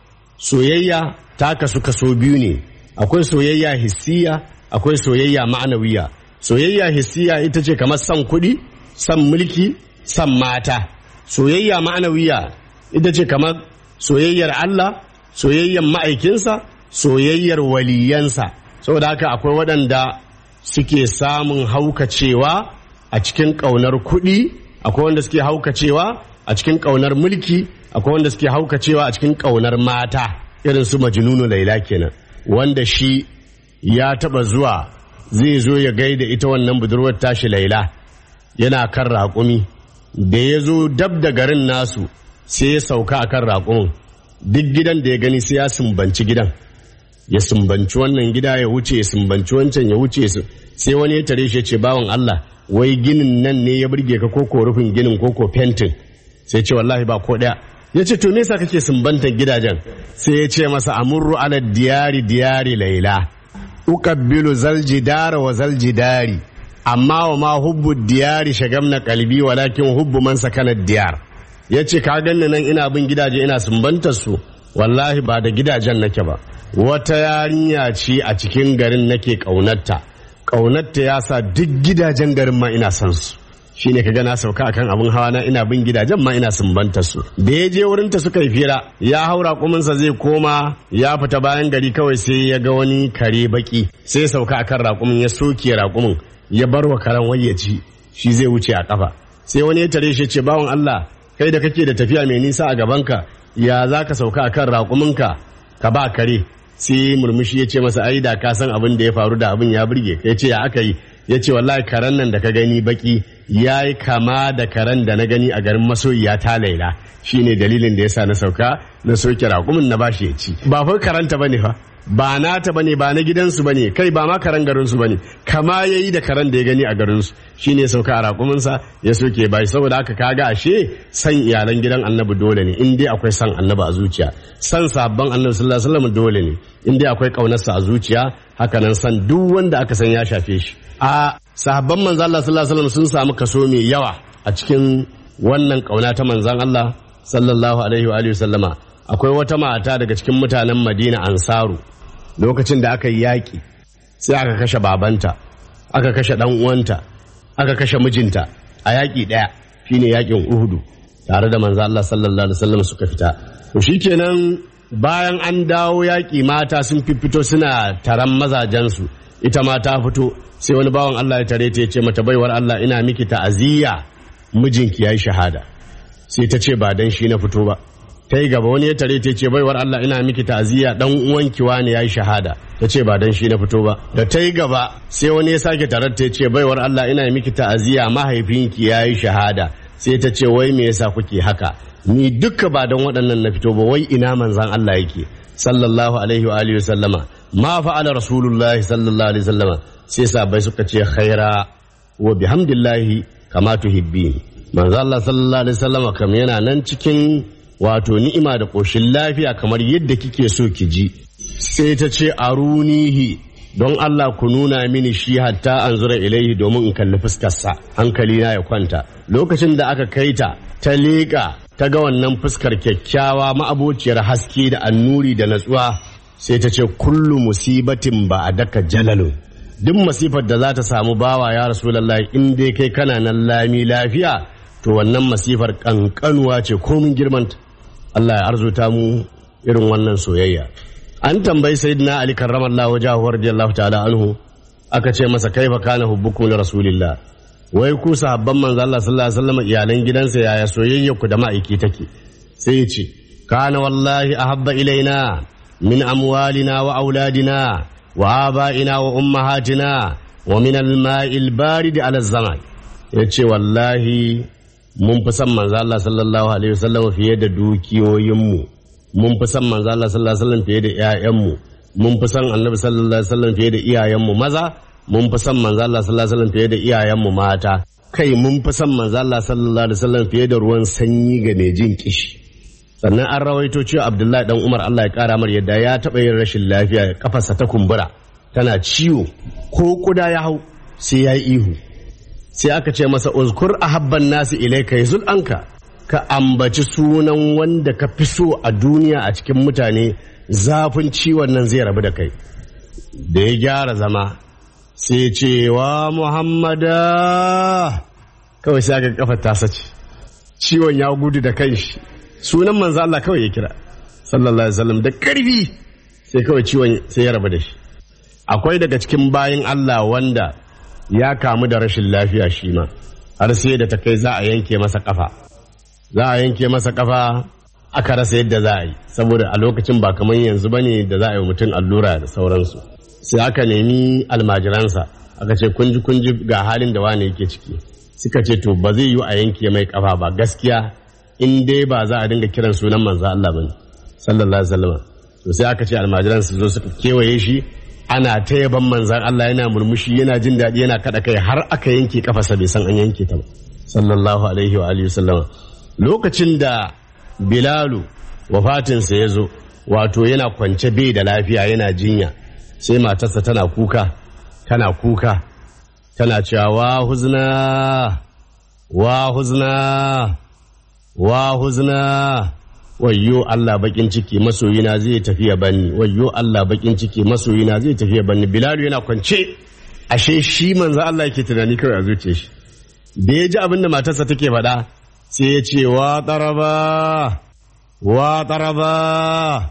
soyayya ta kasu kaso biyu ne akwai soyayya hissiya akwai soyayya ma'anawiya soyayya hissiya ita ce kamar son kuɗi son mulki son mata soyayya ma'anawiya ita ce kamar soyayyar Allah soyayyar ma'aikinsa soyayyar waliyansa saboda haka akwai waɗanda suke samun haukacewa a cikin ƙaunar kuɗi akwai wanda suke haukacewa a cikin ƙaunar mulki akwai wanda suke haukacewa a cikin ƙaunar mata irin su majnunu laila kenan wanda shi ya taba zuwa zai zo ya gaida ita wannan budurwar tashi laila yana kan raƙumi da ya zo dab da garin nasu sai ya sauka a kan raƙumin duk gidan da ya gani sai ya sumbanci gidan ya sumbanci wannan gida ya wuce ya sumbanci wancan ya wuce sai wani ya tare shi ya ce bawan Allah wai ginin nan ne ya burge ka koko rufin ginin koko fentin sai ce wallahi ba ko ɗaya ya ce to me yasa kake sumbantar gidajen sai ya ce masa amurru ala diyari diyari laila uqabbilu zaljidara wa zaljidari amma wa ma hubbu diyari shagamna kalbi walakin hubbu man sakana diyar ya ce ka ganni nan ina bin gidaje ina sumbantar su wallahi ba da gidajen nake ba wata yarinya ce a cikin garin nake ƙaunarta ƙaunarta ya sa duk gidajen garin ma ina son su shine kaga na sauka akan abin hawa na ina bin gidajen ma ina sumbanta su da ya je wurin ta suka yi fira ya haura kuminsa zai koma ya fita bayan gari kawai sai ya ga wani kare baki sai ya sauka akan raƙumin ya soke raƙumin ya bar wa karen wayyaci shi zai wuce a kafa sai wani ya tare shi ce bawan Allah kai da kake da tafiya mai nisa a gabanka ya za ka sauka akan raƙuminka ka ba kare sai murmushi ya ce masa ai da ka san abin da ya faru da abin ya burge ya ce ya aka yi ya ce wallahi karen nan da ka gani baki ya yi kama da karen da na gani a garin masoyiya ta laila shine dalilin da ya sa na sauka na soke raƙumin na bashi ya ci ba fa karanta bane fa ba nata bane ba na gidansu bane kai ba ma karen garinsu bane kama yayi da karen da ya gani a garinsu shine sauka a raƙuminsa ya soke bai saboda haka kaga ashe san iyalan gidan annabi dole ne in dai akwai san annabi a zuciya san sabban annabi sallallahu alaihi wasallam dole ne in dai akwai kaunarsa a zuciya hakanan san duk wanda aka san ya shafe shi a sahabban manzan Allah sallallahu alaihi wasallam sun samu kaso mai yawa a cikin wannan kauna ta manzan Allah sallallahu alaihi wa alihi sallama akwai wata mata daga cikin mutanen Madina Ansaru lokacin da aka yi yaƙi sai aka kashe babanta aka kashe dan uwanta aka kashe mijinta a yaƙi ɗaya shine yaƙin Uhudu tare da manzan Allah sallallahu alaihi wasallam suka fita to shikenan bayan an dawo yaƙi mata sun fito suna taron mazajensu ita ma ta fito sai wani bawan Allah ya tare ta ya ce mata baiwar Allah ina miki ta'aziyya mijinki yayi shahada sai ta ce ba dan shi na fito ba ta yi gaba wani ya tare ta ce baiwar Allah ina miki ta'aziyya dan uwanki wani yayi shahada ta ce ba dan shi na fito ba da ta yi gaba sai wani ya sake tare ta ce baiwar Allah ina miki ta'aziyya mahaifinki yayi shahada sai ta ce wai me yasa kuke haka ni duka ba dan waɗannan na fito ba wai ina manzan Allah yake sallallahu alaihi wa alihi sallama ma fa'ala rasulullahi sallallahu alaihi sallama sai sabai suka ce khaira wa bihamdillahi kama tuhibbin manzo Allah sallallahu alaihi wasallama kam yana nan cikin wato ni'ima da koshin lafiya kamar yadda kike so ki ji sai ta ce arunihi don Allah ku nuna mini shi hatta an zura ilaihi domin in kalli fuskarsa hankali na ya kwanta lokacin da aka kai ta ta leƙa ta ga wannan fuskar kyakkyawa ma'abociyar haske da annuri da natsuwa sai ta ce kullu musibatin ba a daka jalalu duk masifar da za ta samu bawa ya rasulallah in dai kai kana nan lami lafiya to wannan masifar kankanuwa ce komin girmanta Allah ya arzuta mu irin wannan soyayya an tambayi sayyidina ali karramallahu wajahu radiyallahu ta'ala anhu aka ce masa kaifa kana hubbukum li rasulillah wai ku sahabban manzo Allah sallallahu alaihi wasallam iyalan gidansa yaya soyayya ku da ma'aiki take sai ya ce kana wallahi ahabba ilaina min amwalina wa auladina wa aba'ina wa ummahatina wa min al-ma'il barid ala zaman yace wallahi mun fi son manzo Allah sallallahu alaihi wasallam fiye da dukiyoyinmu mun fi son manzo Allah sallallahu alaihi wasallam fiye da ƴaƴanmu mun fi son annabi sallallahu alaihi wasallam fiye da iyayenmu maza mun fi son manzo Allah sallallahu alaihi wasallam fiye da iyayenmu mata kai mun fi son manzo Allah sallallahu alaihi wasallam fiye da ruwan sanyi ga mai jin kishi sannan an rawaito cewa Abdullahi dan Umar Allah ya kara mar yadda ya taɓa yin rashin lafiya kafarsa ta kumbura tana ciwo ko kuda ya hau sai ya yi ihu sai aka ce masa uzkur ahabban nasi ilaika yazul anka ka ambaci sunan wanda ka fi so a duniya a cikin mutane zafin ciwon nan zai rabu da kai da ya gyara zama sai ce wa muhammada kawai sai aka kafa tasa ce ciwon ya gudu da kanshi sunan manzo Allah kawai ya kira sallallahu alaihi wasallam da karfi sai kawai ciwon sai ya rabu da shi akwai daga cikin bayin Allah wanda ya kamu da rashin lafiya shi ma har sai da ta kai za a yanke masa kafa za a yanke masa kafa aka rasa yadda za a yi saboda a lokacin ba kamar yanzu ba ne da za a yi mutum allura da sauransu sai aka nemi almajiransa aka ce kunji kunji ga halin da wane yake ciki suka ce to ba zai yi a yanke mai kafa ba gaskiya in dai ba za a dinga kiran sunan manzo Allah bane sallallahu alaihi wasallam to sai aka ce almajiransa zo suka kewaye shi ana ta yaban manzan Allah yana murmushi yana jin daɗi yana kaɗa kai har aka yanke kafasa bai san an yanke ta ba sallallahu alaihi wa alihi sallama lokacin da bilalu wafatinsa ya zo wato yana kwance bai da lafiya yana jinya sai matarsa tana kuka tana kuka tana cewa wa huzna wa huzna wa huzna wayyo Allah bakin ciki masoyina zai tafi ya banni wayyo Allah bakin ciki masoyina zai tafi ya banni Bilal yana kwance ashe shi manzo Allah yake tunani kawai a zuciyar shi da ya ji abin da matarsa take faɗa sai ya ce wa taraba wa taraba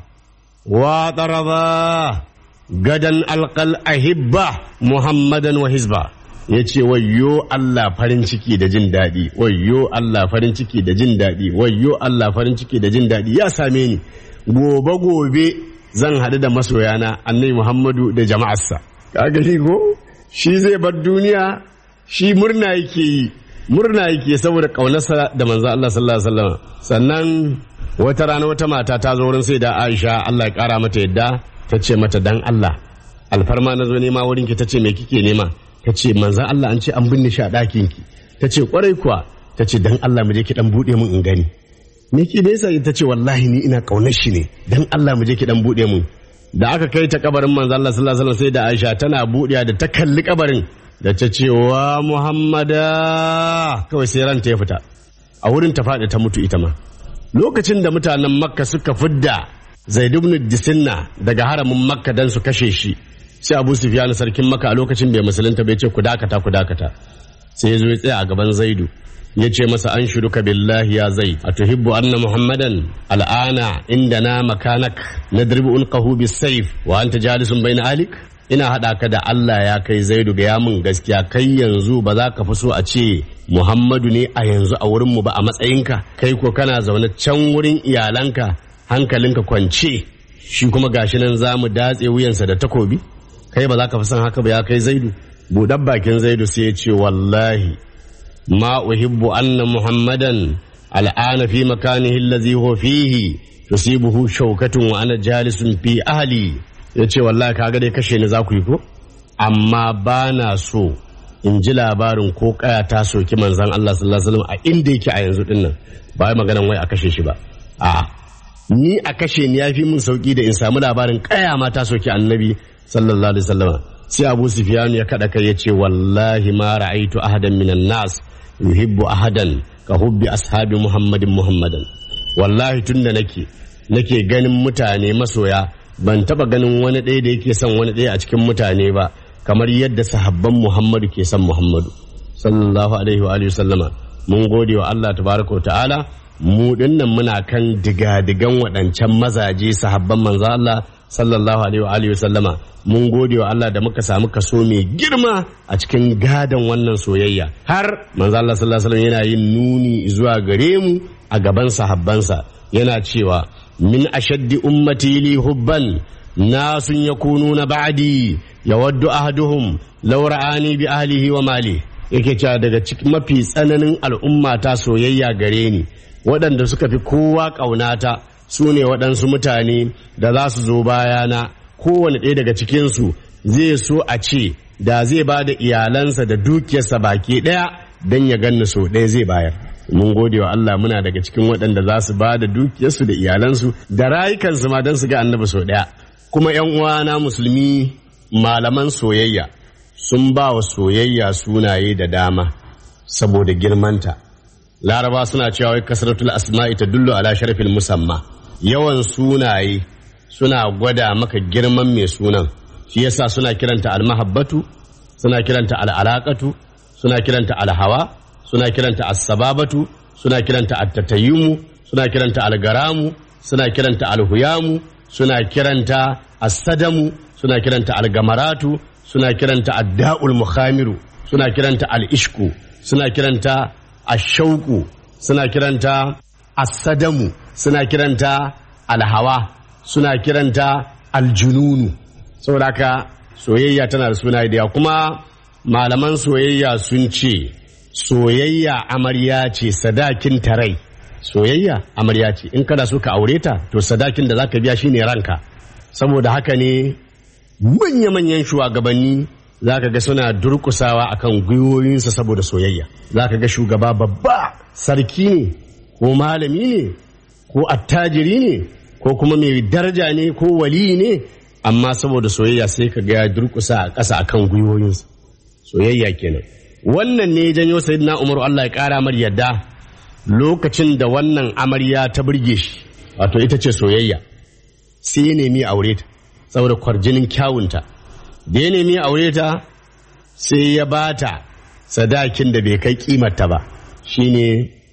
wa taraba gadan alqal ahibba muhammadan wa hizba ya ce wayyo Allah farin ciki da jin daɗi wayyo Allah farin ciki da jin daɗi wayyo Allah farin ciki da jin daɗi ya same ni gobe gobe zan haɗu da masoyana annabi Muhammadu da jama'arsa kaga shi ko shi zai bar duniya shi murna yake yi murna yake saboda ƙaunarsa da manzo Allah sallallahu alaihi wasallam sannan wata rana wata mata ta zo wurin sai da Aisha Allah ya kara mata yadda ta ce mata dan Allah alfarma na zo nema wurin ki ta ce me kike nema ta ce manzan Allah an ce an binne shi a ɗakin ki ta ce kwarai kuwa ta ce dan Allah mu je ki dan buɗe mun in gani me ki da yasa ta ce wallahi ni ina ƙaunar shi ne dan Allah mu je ki dan buɗe mun da aka kai ta kabarin manzan Allah sallallahu alaihi wasallam sai da Aisha tana buɗewa da ta kalli kabarin da ta ce wa Muhammada kawai sai ranta ya fita a wurin ta faɗi ta mutu ita ma lokacin da mutanen Makka suka fidda Zaid ibn Disinna daga haramin Makka dan su kashe shi sai abu sufyan sarkin maka a lokacin bai musulunta bai ce ku dakata ku dakata sai ya zo ya tsaya a gaban zaidu ya ce masa an shuruka billahi ya zai a tuhibbu anna muhammadan al'ana inda na makanak na dirbi ulqahu bisayf wa anta jalisun bayna alik ina haɗa ka da Allah ya kai zaidu ga yamin gaskiya kai yanzu ba za ka fi so a ce Muhammadu ne a yanzu a wurinmu ba a matsayinka kai ko kana zaune can wurin iyalanka hankalinka kwance shi kuma gashi nan za mu datse wuyansa da takobi kai ba za ka fi son haka ba ya kai zaidu buɗar bakin zaidu sai ya ce wallahi ma uhibbu anna muhammadan al'ana fi makanihi allazi huwa fihi tusibuhu shaukatun wa ana jalisun fi ahli ya ce wallahi kaga dai kashe ni za ku yi ko amma ba na so in ji labarin ko kaya ta soki manzan Allah sallallahu alaihi wasallam a inda yake a yanzu dinnan ba wai maganan wai a kashe shi ba a ni a kashe ni yafi min sauki da in samu labarin kaya ma ta soki annabi sallallahu alaihi wasallam sai Abu Sufyan ya kada kai yace wallahi ma ra'aitu ahadan minan nas yuhibbu ahadan ka hubbi ashabi muhammadin muhammadan wallahi tunda nake nake ganin mutane masoya ban taba ganin wani ɗaya da yake son wani ɗaya a cikin mutane ba kamar yadda sahabban muhammadu ke son muhammadu sallallahu alaihi wa alihi sallama mun gode wa Allah tabaraka wa ta'ala mu dinnan muna kan digadigan waɗancan mazaje sahabban manzo Allah sallallahu alaihi wa alihi sallama mun gode wa Allah da muka samu kaso mai girma a cikin gadon wannan soyayya har manzo Allah sallallahu alaihi wasallam yana yin nuni zuwa gare mu a gaban sahabbansa yana cewa min ashaddi ummati li hubban nasun yakununa ba'di yawaddu ahaduhum law ra'ani bi ahlihi wa mali yake cewa daga cikin mafi tsananin al'umma ta soyayya gare ni waɗanda suka fi kowa ƙaunata su ne waɗansu mutane da za su zo bayana kowane ɗaya daga cikinsu zai so a ce da zai ba da iyalansa da dukiyarsa baki ɗaya don ya ganni so ɗaya zai bayar mun gode wa Allah muna daga cikin waɗanda za su ba da dukiyarsu da iyalansu da rayukansu ma don su ga annabi so ɗaya kuma ‘yan uwana musulmi malaman soyayya sun ba wa soyayya sunaye da dama saboda girmanta laraba suna cewa wai kasratul asma'i ta dullu ala sharfil musamma yawan sunaye suna gwada maka girman mai sunan shi yasa suna kiranta almahabbatu suna kiranta al'alaqatu suna kiranta alhawa suna kiranta as-sababatu suna kiranta at-tatayyumu suna kiranta al-garamu suna kiranta al-huyamu suna kiranta as-sadamu suna kiranta al-gamaratu suna kiranta ad-da'ul mukhamiru suna kiranta al-ishku suna kiranta ashauku suna kiranta as-sadamu suna kiranta alhawa suna kiranta aljununu saboda haka soyayya tana da suna da yawa kuma malaman soyayya sun ce soyayya amarya ce sadakin tarai soyayya amarya ce in kana so ka aure ta to sadakin da zaka biya shine ranka saboda haka ne manya-manyan shugabanni zaka ga suna durkusawa akan gwiwoyinsa saboda soyayya zaka ga shugaba babba sarki ne ko malami ne ko attajiri ne ko kuma mai daraja ne ko wali ne amma saboda soyayya sai ka ga ya durkusa a ƙasa akan gwiwoyinsa soyayya kenan wannan ne janyo sayyidina umaru Allah ya ƙara mar yadda lokacin da wannan amarya ta burge shi wato ita ce soyayya sai ya nemi aure ta saboda kwarjinin kyawunta da ya nemi aure ta sai ya bata sadakin da bai kai kimarta ba shine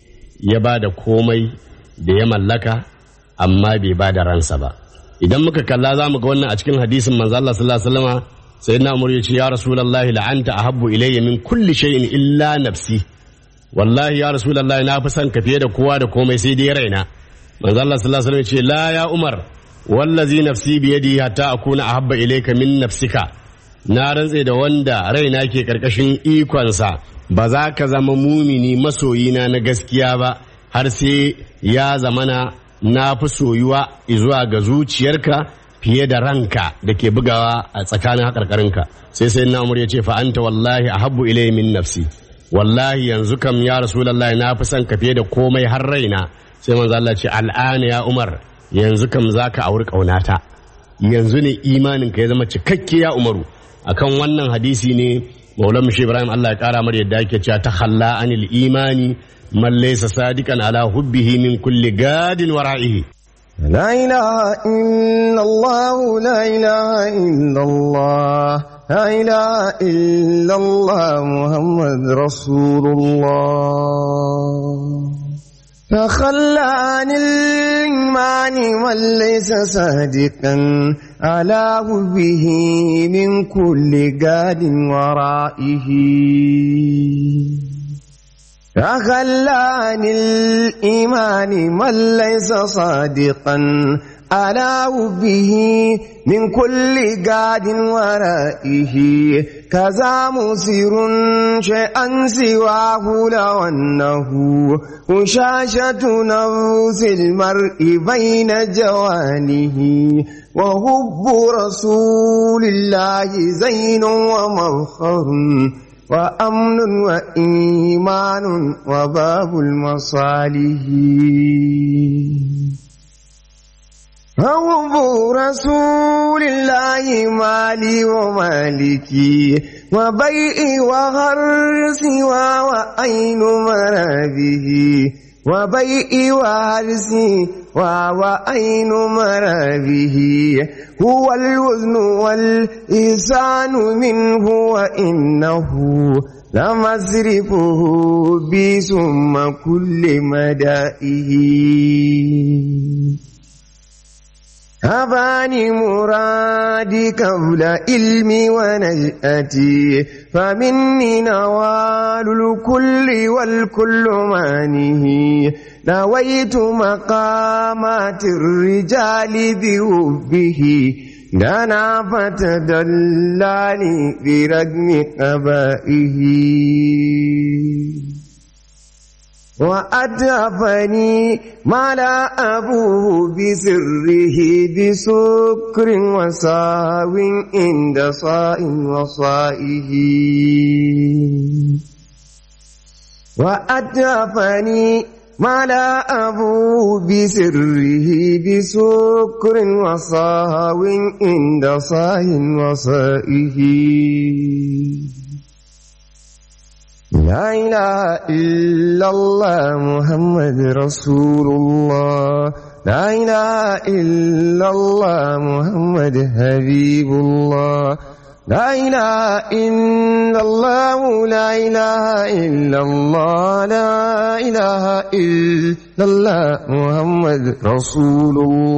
ya ba da komai da ya mallaka amma bai ba da ransa ba idan muka kalla za mu ga wannan a cikin hadisin manzo Allah sallallahu alaihi wasallam sayyidina Umar ya ce ya rasulullahi la'anta ahabbu ilayya min kulli shay'in illa nafsi wallahi ya rasulullahi na fi son ka fiye da kowa da komai sai dai raina manzo Allah sallallahu alaihi wasallam ya ce la ya Umar wallazi nafsi bi yadi hatta akuna ahabba ilayka min nafsika na rantse da wanda raina ke karkashin ikonsa ba za ka zama mumini masoyina na gaskiya ba har sai ya zamana na fi soyuwa zuwa ga zuciyarka fiye da ranka da ke bugawa a tsakanin haƙarƙarinka sai sai na ya ce fa'anta wallahi a habbu ilai min nafsi wallahi yanzu kam ya rasulallah na fi son ka fiye da komai har raina sai manzo Allah ce al'ana ya umar yanzu kam zaka auri ƙaunata yanzu ne imanin ka ya zama cikakke ya umaru akan wannan hadisi ne maulan mushi ibrahim Allah ya kara mar yadda yake cewa ta khalla anil imani man laysa sadiqan ala hubbihi min kulli gadin wara'ihi لا إله إلا الله لا إله إلا الله لا إله إلا الله محمد رسول الله تخلى عن الإيمان من ليس صادقا على به من كل قاد ورائه تخلى عن الإيمان من ليس صادقا على به من كل قاد ورائه كذا مسير شيئا سواه لو أنه وشاشة نفس المرء بين جوانه وحب رسول الله زين ومفخر وأمن وإيمان وباب المصالح حب رسول الله مالي ومالكي وبيئي وهرسي وعين مرابه وبيئي وهرسي وعين مرابه هو الوزن والإحسان منه وإنه لمصرفه بسم كل مدائه هباني مرادي قبل علمي ونجأتي فمني نوال الكل والكل مانه نويت مقامات الرجال بحبه دنا فتدلاني برغم قبائه وأدفني ما لا أبوه بسره بسكر وساو عند صاء وصائه وأدفني ما لا أبوه بسره بسكر وصاو عند صاء وصائه لا إله إلا الله محمد رسول الله لا إله إلا الله محمد حبيب الله لا إله إلا الله لا إله إلا الله لا إله إلا الله محمد رسول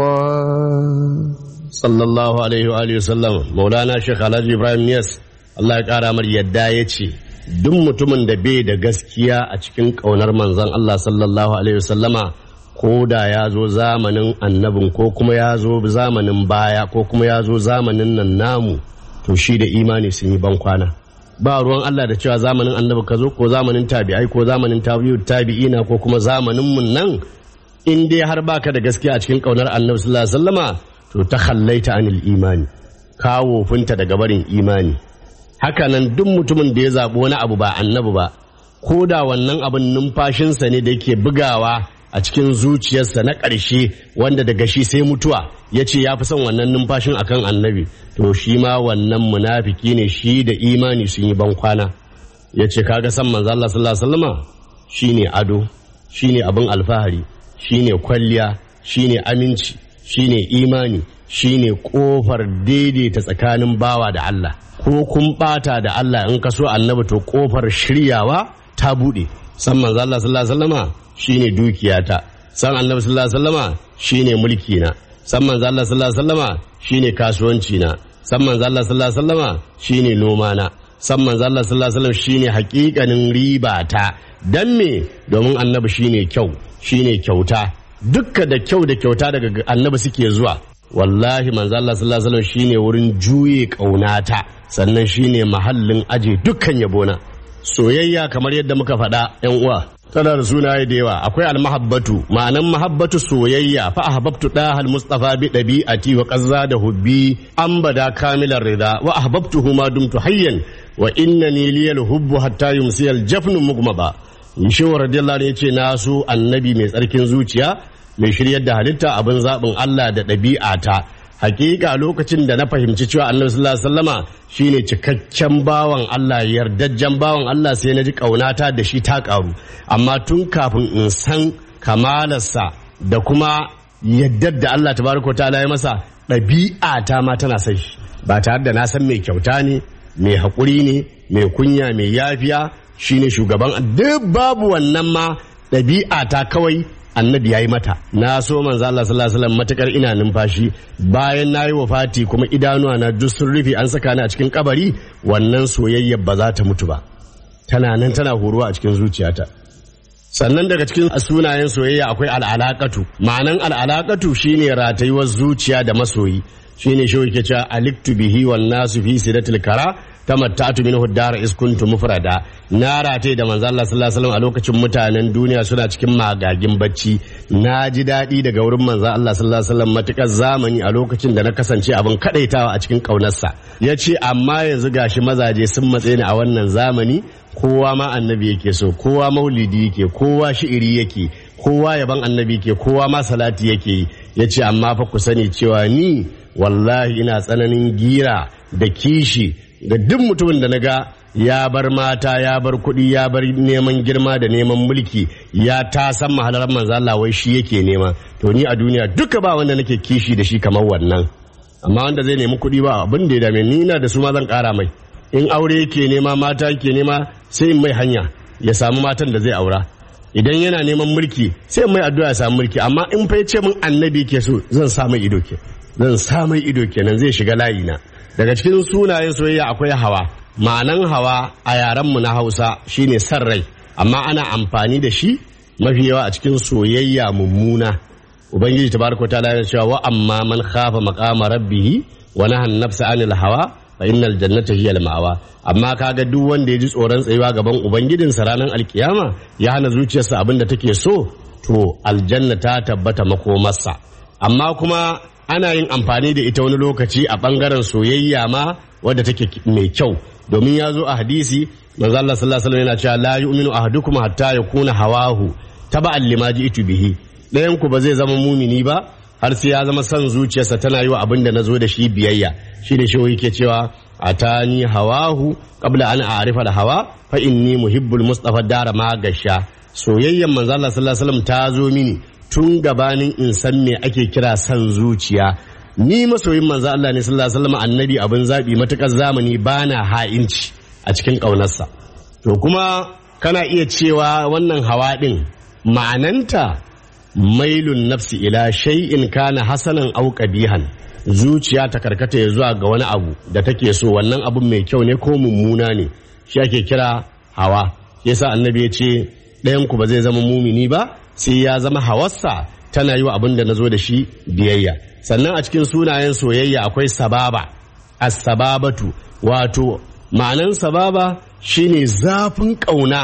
الله sallallahu alaihi wa alihi wasallam maulana shekh alhaji ibrahim niyas Allah ya kara mar yadda ya ce duk mutumin da bai da gaskiya a cikin ƙaunar manzon Allah sallallahu alaihi wasallama ko da ya zo zamanin annabin ko kuma ya zo zamanin baya ko kuma ya zo zamanin nan namu to shi da imani sun yi ban kwana ba ruwan Allah da cewa zamanin annabi ka zo ko zamanin tabi'ai ko zamanin tabi'u tabi'ina ko kuma zamanin mun nan in dai har baka da gaskiya a cikin ƙaunar annabi sallallahu alaihi wasallama to ta khallaita anil imani ka wofinta daga barin imani hakanan duk mutumin da ya zaɓi wani abu ba annabi ba ko da wannan abin numfashinsa ne da yake bugawa a cikin zuciyarsa na ƙarshe wanda daga shi sai mutuwa ya ce ya fi son wannan numfashin akan annabi to shi ma wannan munafiki ne shi da imani sun yi ban kwana ya ce kaga san manzo Allah sallallahu alaihi wasallama shine ado shine abin alfahari shine kwalliya shine aminci shine imani shine kofar daidaita tsakanin bawa da Allah ko kun bata da Allah in ka so annabi to kofar shiryawa ta bude san manzo Allah sallallahu alaihi wasallama shine dukiyata san annabi sallallahu alaihi wasallama shine mulki na san manzo Allah sallallahu alaihi wasallama shine kasuwanci na san manzo Allah sallallahu alaihi wasallama shine noma na san manzo Allah sallallahu alaihi wasallam shine hakikanin riba ta dan me domin annabi shine kyau shine kyauta dukka da kyau da kyauta daga annabi suke zuwa wallahi manzo Allah sallallahu alaihi wasallam shine wurin juye kaunata sannan shine mahallin aje dukkan yabona soyayya kamar yadda muka faɗa yan uwa tana da sunaye da yawa akwai almahabbatu ma'anan mahabbatu soyayya fa ahbabtu dahal mustafa bi dabi'ati wa qazza da hubbi an bada kamilar rida wa ahbabtuhu ma dumtu hayyan wa innani liyal hubbu hatta yumsiyal jafnu mugmaba shehu radiyallahu anhu yace na so annabi mai tsarkin zuciya mai shiryar da halitta abin zaɓin Allah da ɗabi'ata hakika lokacin da na fahimci cewa annabi sallallahu alaihi wasallama shine cikakken bawan Allah yardajjen bawan Allah sai na ji ƙaunata da shi ta ƙaru amma tun kafin in san kamalarsa da kuma yaddar da Allah tabaraka ta'ala ya masa ɗabi'ata ma tana son shi ba tare da na san mai kyauta ne mai haƙuri ne mai kunya mai yafiya shine shugaban duk babu wannan ma ɗabi'ata kawai annabi ya yi mata na so manzo Allah sallallahu alaihi wasallam matakar ina numfashi bayan na yi wafati kuma idanuwa na duk sun rufe an saka ni a cikin kabari wannan soyayya ba za ta mutu ba tana nan tana horuwa a cikin zuciyata sannan daga cikin sunayen soyayya akwai al'alaqatu ma'anan al'alaqatu shine ratayuwar zuciya da masoyi shine shi yake cewa aliktu bihi wan nasu fi sidatil kara tamattatu minhu dara iskuntu mufrada na rataye da manzo Allah sallallahu alaihi wasallam a lokacin mutanen duniya suna cikin magagin bacci na ji daɗi daga wurin manzo Allah sallallahu alaihi wasallam matukar zamani a lokacin da na kasance abin kadaitawa a cikin kaunarsa yace amma yanzu gashi mazaje sun matse ni a wannan zamani kowa ma annabi yake so kowa maulidi yake kowa shi'iri yake kowa yaban annabi ke kowa ma salati yake yi ya ce amma fa ku sani cewa ni wallahi ina tsananin gira da kishi ga duk mutumin da na ga ya bar mata ya bar kuɗi ya bar neman girma da neman mulki ya ta san mahalar manzo Allah wai shi yake nema to ni a duniya duka ba wanda nake kishi da shi kamar wannan amma wanda zai nemi kuɗi ba abin da ya dame ni ina da su ma zan ƙara mai in aure yake nema mata yake nema sai in mai hanya ya samu matan da zai aura idan yana neman mulki sai mai addu'a ya samu mulki amma in fa ce min annabi ke so zan sa mai ido ke zan sa mai ido kenan zai shiga layi na daga cikin sunayen soyayya akwai hawa ma'anan hawa a yaren mu na Hausa shine san rai amma ana amfani da shi mafi yawa a cikin soyayya mummuna ubangiji tabaraka ta'ala ya cewa wa amma man khafa maqama rabbih wa nahan nafsa anil hawa fa innal jannata hiya al-ma'wa amma kaga duk wanda ya ji tsoron tsayuwa gaban ubangijinsa ranar alkiyama ya hana zuciyarsa abin da take so to aljanna ta tabbata makomarsa amma kuma ana yin amfani da ita wani lokaci a bangaren soyayya ma wadda take mai kyau domin ya zo a hadisi manzo Allah sallallahu alaihi wasallam yana cewa la yu'minu ahadukum hatta yakuna hawahu taba'an lima ji'tu bihi ɗayan ku ba zai zama mumini ba har sai ya zama son zuciyarsa tana yi wa abin da na zo da shi biyayya shi ne shi yake cewa atani hawahu qabla an a'rifa da hawa fa inni muhibbul mustafa dara ma gasha soyayyan manzo Allah sallallahu alaihi wasallam ta zo mini tun gabanin in san me ake kira san zuciya ni masoyin manzo Allah ne sallallahu alaihi wasallam annabi abin zabi matukar zamani bana ha'inci a cikin kaunarsa to kuma kana iya cewa wannan hawa din ma'ananta mailun nafsi ila shay'in kana hasanan aw qabihan zuciya ta karkata ya zuwa ga wani abu da take so wannan abun mai kyau ne ko mummuna ne shi ake kira hawa yasa annabi ya ce ɗayan ku ba zai zama mumini ba sai ya zama hawarsa tana yi wa abin da na zo da shi biyayya sannan a cikin sunayen soyayya akwai sababa as-sababatu wato ma'anan sababa shine zafin ƙauna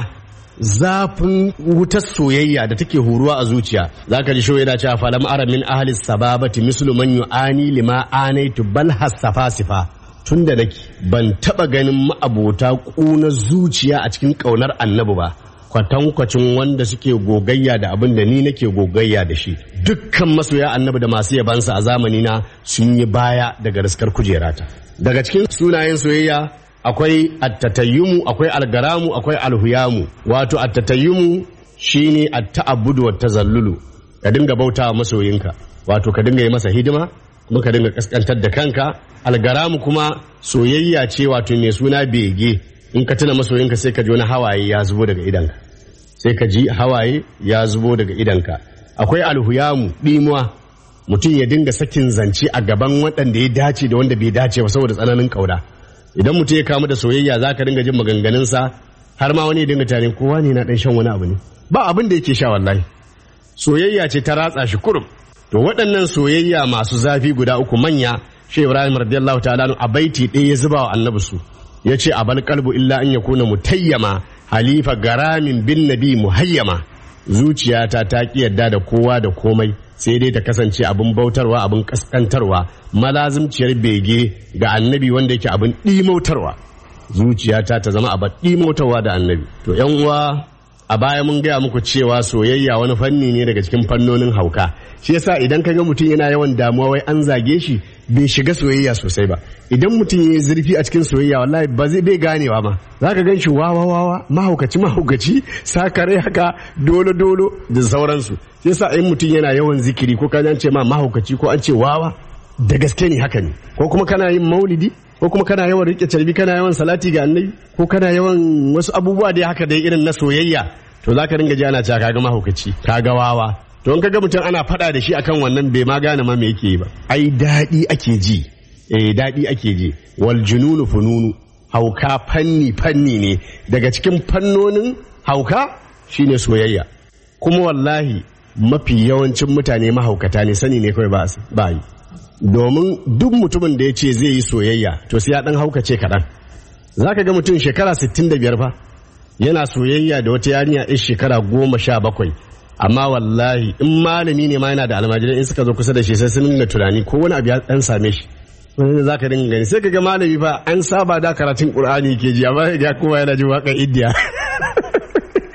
zafin wutar soyayya da take huruwa a zuciya za ka ji shi yana cewa falam ara min ahli sababati mislu man yu'ani lima anaitu bal hasafasifa tun da nake ban taba ganin ma'abota ƙuna zuciya a cikin ƙaunar annabi ba kwatankwacin wanda suke gogayya da abin da ni nake gogayya da shi dukkan masoya annabi da masu yabansa a zamani na sun yi baya daga riskar kujerata daga cikin sunayen soyayya akwai attatayyumu akwai algaramu akwai alhuyamu wato attatayyumu shine atta'abbudu wa tazallulu ka dinga bauta wa masoyinka wato ka dinga yi masa hidima kuma ka dinga kaskantar da kanka algaramu kuma soyayya ce wato mai suna bege in ka tuna masoyinka sai ka ji wani hawaye ya zubo daga idanka sai ka ji hawaye ya zubo daga idanka akwai alhuyamu ɗimuwa mutum ya dinga sakin zance a gaban waɗanda ya dace da wanda bai dace ba saboda tsananin ƙauna idan mutum ya kamu da soyayya za ka dinga jin maganganunsa har ma wani ya dinga tarin kowa ne na ɗan shan wani abu ne ba abin da yake sha wallahi soyayya ce ta ratsa shi kurum to waɗannan soyayya masu zafi guda uku manya shi ibrahim radiyallahu ta'ala a baiti ɗaya ya zuba wa annabi su ya ce a bal kalbu illa an ya kuna mutayyama halifa garamin bin nabi muhayyama zuciyata ta ki yadda da kowa da komai sai dai ta kasance abin bautarwa abin kaskantarwa malazimciyar bege ga annabi wanda yake abin ɗimautarwa zuciyata ta zama abin ɗimautarwa da annabi to yan uwa a baya mun gaya muku cewa soyayya wani fanni ne daga cikin fannonin hauka shi yasa idan ka ga mutum yana yawan damuwa wai an zage shi bai shiga soyayya sosai ba idan mutum ya yi zurfi a cikin soyayya wallahi ba zai bai ganewa ma za ka gan shi wawa wawa mahaukaci mahaukaci sakare haka dolo dolo da sauransu shi yasa in mutum yana yawan zikiri ko ka ce ma mahaukaci ko an ce wawa da gaske ne haka ne ko kuma kana yin maulidi ko kuma kana yawan rike carbi kana yawan salati ga annabi ko kana yawan wasu abubuwa da haka dai irin na soyayya to za ka ringa ji ana cewa kaga mahaukaci kaga wawa to in kaga mutum ana faɗa da shi akan wannan bai ma gane ma me yake yi ba ai daɗi ake ji eh daɗi ake ji wal jununu fununu hauka fanni fanni ne daga cikin fannonin hauka shine soyayya kuma wallahi mafi yawancin mutane mahaukata ne sani ne kawai ba yi domin duk mutumin da ya ce zai yi soyayya to sai ya dan haukace kaɗan za ka ga mutum shekara 65 fa yana soyayya da wata yarinya ɗin shekara goma sha bakwai amma wallahi in malami ne ma yana da almajirai in suka zo kusa da shi sai sun nuna tunani ko wani abu ya dan same shi wani za ka dinga gani sai ka ga malami fa an saba da karatun qur'ani ke ji amma ya kowa yana jin waƙar indiya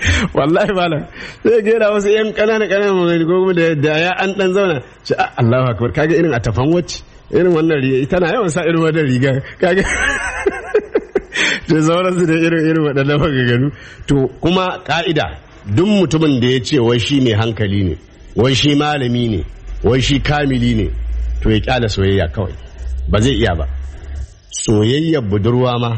wallahi malam sai ga yana wasu yan kanana kanana magana ko kuma da da ya an dan zauna ce "Ah, Allahu akbar kaga irin a tafan wacce irin wannan riga ita na yawan sa irin wannan riga kaga da sauransu da irin irin waɗannan maganganu to kuma ka'ida duk mutumin da ya ce wai shi mai hankali ne wai shi malami ne wai shi kamili ne to ya kyala soyayya kawai ba zai iya ba soyayyar budurwa ma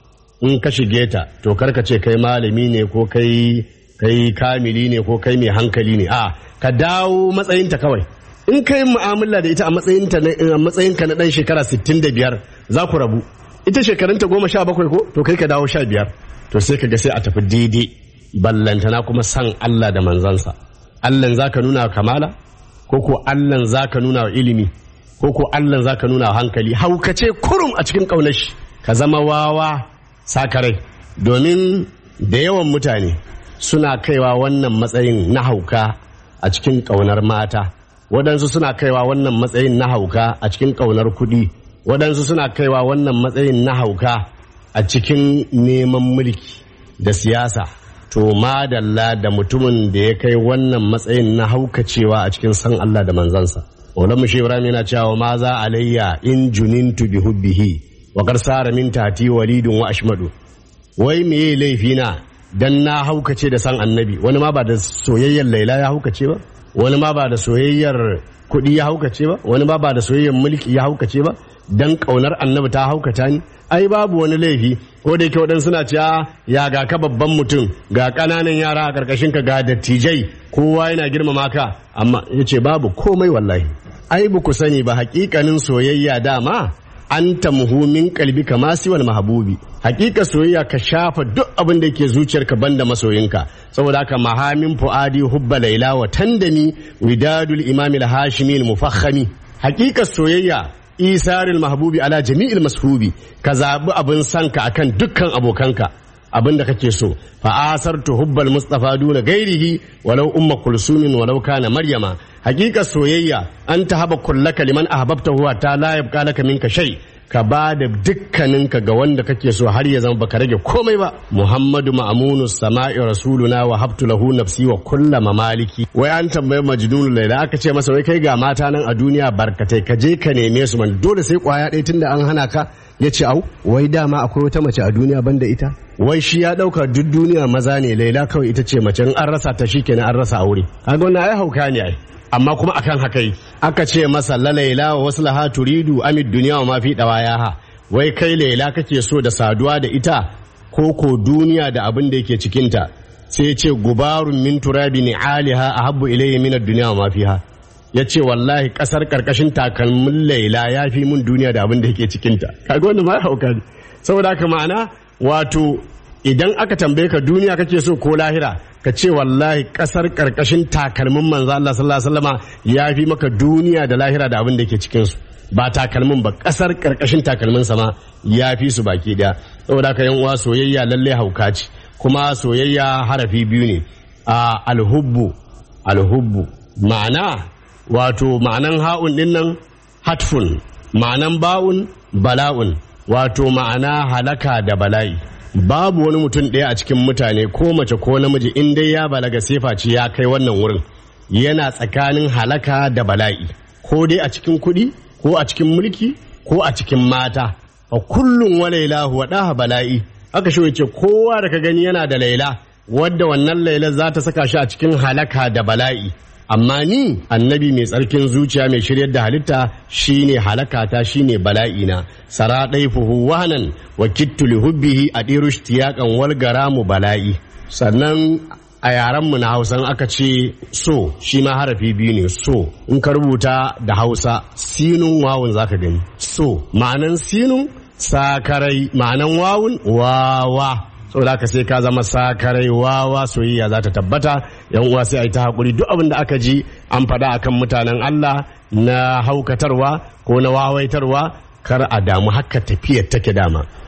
in ka shige ta to karka ce kai malami ne ko kai kai kamili ne ko kai mai hankali ne a ka dawo matsayinta kawai in kai mu'amala da ita a matsayinta na a matsayinka na dan shekara 65 za ku rabu ita shekarunta goma sha bakwai ko to kai ka dawo sha biyar to sai ka ga sai a tafi daidai ballantana kuma san Allah da manzansa Allahn za ka nuna wa kamala ko ko Allahn za ka nuna wa ilimi ko ko Allahn za ka nuna wa hankali haukace kurum a cikin ƙaunar shi ka zama wawa sakarai domin da yawan mutane suna kaiwa wannan matsayin na hauka a cikin ƙaunar mata waɗansu suna kaiwa wannan matsayin na hauka a cikin ƙaunar kuɗi waɗansu suna kaiwa wannan matsayin na hauka a cikin neman mulki da siyasa to madalla da mutumin da ya kai wannan matsayin na haukacewa a cikin san Allah da manzansa Maulamu Shehu Ibrahim yana cewa ma za alayya in junintu bi hubbihi wa qarsara min tati walidun wa ashmadu wai meye laifi na dan na haukace da san annabi wani ma ba da soyayyar laila ya haukace ba wani ma ba da soyayyar kuɗi ya haukace ba wani ma ba da soyayyar mulki ya haukace ba dan ƙaunar annabi ta haukata ni ai babu wani laifi ko da yake waɗansu suna cewa ya ga ka babban mutum ga ƙananan yara a ƙarƙashin ka ga dattijai kowa yana girmama ka amma ya ce babu komai wallahi ai ba ku sani ba haƙiƙanin soyayya dama an tamhu min kalbi kama siwal mahabubi hakika soyayya ka shafa duk abin da yake zuciyarka banda masoyinka saboda haka mahamin fuadi hubba laila wa tandami widadul imam al-hashimi al-mufakhami hakika soyayya isaril mahbubi ala jami'il mashubi ka zabi abin sanka akan dukkan abokanka abin da kake so fa asartu hubbal mustafa duna gairihi walau umma kulsumin walau kana maryama hakika soyayya an ta haba kullaka liman ahbabta huwa ta la yabqa laka minka shay ka ba da dukkaninka ga wanda kake so har ya zama baka rage komai ba muhammadu ma'amunu sama'i rasuluna wa habtu lahu nafsi wa kulla mamaliki wai an tambayi majnun laila aka ce masa wai kai ga mata nan a duniya barkatai ka je ka neme su man dole sai kwaya ɗaya tunda an hana ka ya ce au wai dama akwai wata mace a duniya banda ita wai shi ya dauka duk duniya maza ne laila kawai ita ce mace in an rasa ta shikenan an rasa aure kaga wannan ai hauka ne ai amma kuma akan haka yi aka ce masa la laila wa waslaha turidu amid duniya wa ma fi dawayaha wai kai laila kake so da saduwa da ita ko ko duniya da abin da yake cikinta sai ya ce gubarun min turabi ni aliha ahabbu ilayya min ad-dunya wa ma fiha ya ce wallahi kasar karkashin takalmin laila ya fi mun duniya da abin da yake cikinta kaga wannan ma hauka ne saboda haka ma'ana wato idan aka tambaye ka duniya kake so ko lahira ka ce wallahi kasar karkashin takalmin manzo Allah sallallahu alaihi wasallama ya fi maka duniya da lahira da abin da yake cikin su ba takalmin ba kasar karkashin takalmin sama ya fi su baki daya saboda haka yan uwa soyayya lalle hauka ce kuma soyayya harafi biyu ne a alhubbu alhubbu ma'ana wato ma'anan ha'un din nan hatfun ma'anan ba'un bala'un wato ma'ana halaka da bala'i babu wani mutum ɗaya a cikin mutane ko mace ko namiji in dai ya balaga sefa ce ya kai wannan wurin yana tsakanin halaka da bala'i ko dai a cikin kuɗi ko a cikin mulki ko a cikin mata a kullum wa lailahu wa ɗaha bala'i aka shi ce kowa da ka gani yana da laila wadda wannan laila za ta saka shi a cikin halaka da bala'i amma ni annabi mai tsarkin zuciya mai shiryar da halitta shine halakata shine bala'ina sara fuhu wahanan wa kittu li hubbihi a ɗiru wal garamu bala'i sannan a yarenmu na hausan aka ce so shi ma harafi biyu ne so in ka rubuta da hausa sinun wawun zaka gani so ma'anan sinun sakarai ma'anan wawun wawa saboda haka sai ka zama sakarai wawa soyayya za ta tabbata yan uwa sai a yi ta haƙuri duk abin da aka ji an faɗa akan mutanen Allah na haukatarwa ko na wawaitarwa kar a damu haka tafiyar take dama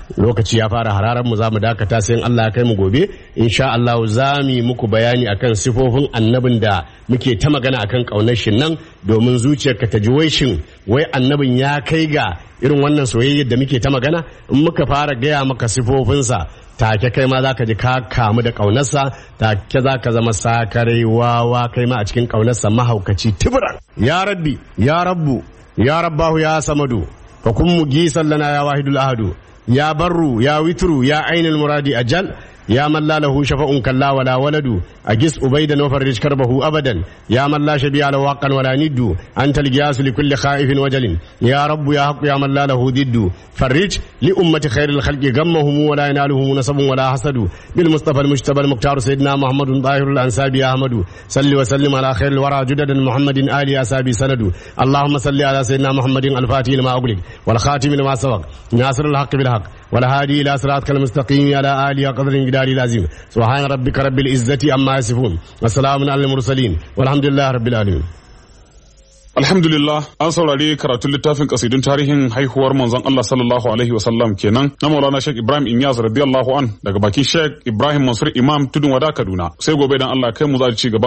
lokaci ya fara hararar mu za mu dakata sai in Allah ya kai mu gobe insha Allah za mu yi muku bayani akan sifofin annabin da muke ta magana akan kaunar shi nan domin zuciyarka ta ji wai shin wai annabin ya kai ga irin wannan soyayyar da muke ta magana in muka fara gaya maka sifofinsa take kai ma zaka ji ka kamu da ƙaunarsa take za ka zama sakarai wawa kai ma a cikin ƙaunarsa mahaukaci tibran ya rabbi ya rabbu ya rabbahu ya samadu fa kun mugisan lana ya wahidul ahadu ya barru ya witru ya ainul muradi ajal يا من لا له شفاء كلا ولا ولد أجس أبيدا وفرج كربه أبدا يا من لا شبيه له واقا ولا ند أنت الجياس لكل خائف وجل يا رب يا حق يا من لا له ضد فرج لأمة خير الخلق غمهم ولا ينالهم نصب ولا حسد بالمصطفى المجتبى المختار سيدنا محمد طاهر الأنساب يا أحمد صل وسلم على خير الورى جدد محمد آل أسابي سند اللهم صل على سيدنا محمد الفاتح لما أغلق والخاتم لما سبق ناصر الحق بالحق والهادي إلى صراطك المستقيم على آله قدر الجدار العظيم سبحان ربك رب العزة عما يصفون وسلام على المرسلين والحمد لله رب العالمين Alhamdulillah an saurari karatun littafin kasidun tarihin haihuwar manzon Allah sallallahu alaihi wasallam kenan na Maulana Sheikh Ibrahim Inyas radiyallahu an daga bakin Sheikh Ibrahim Mansur Imam Tudun Wada Kaduna sai gobe dan Allah kai mu za ci gaban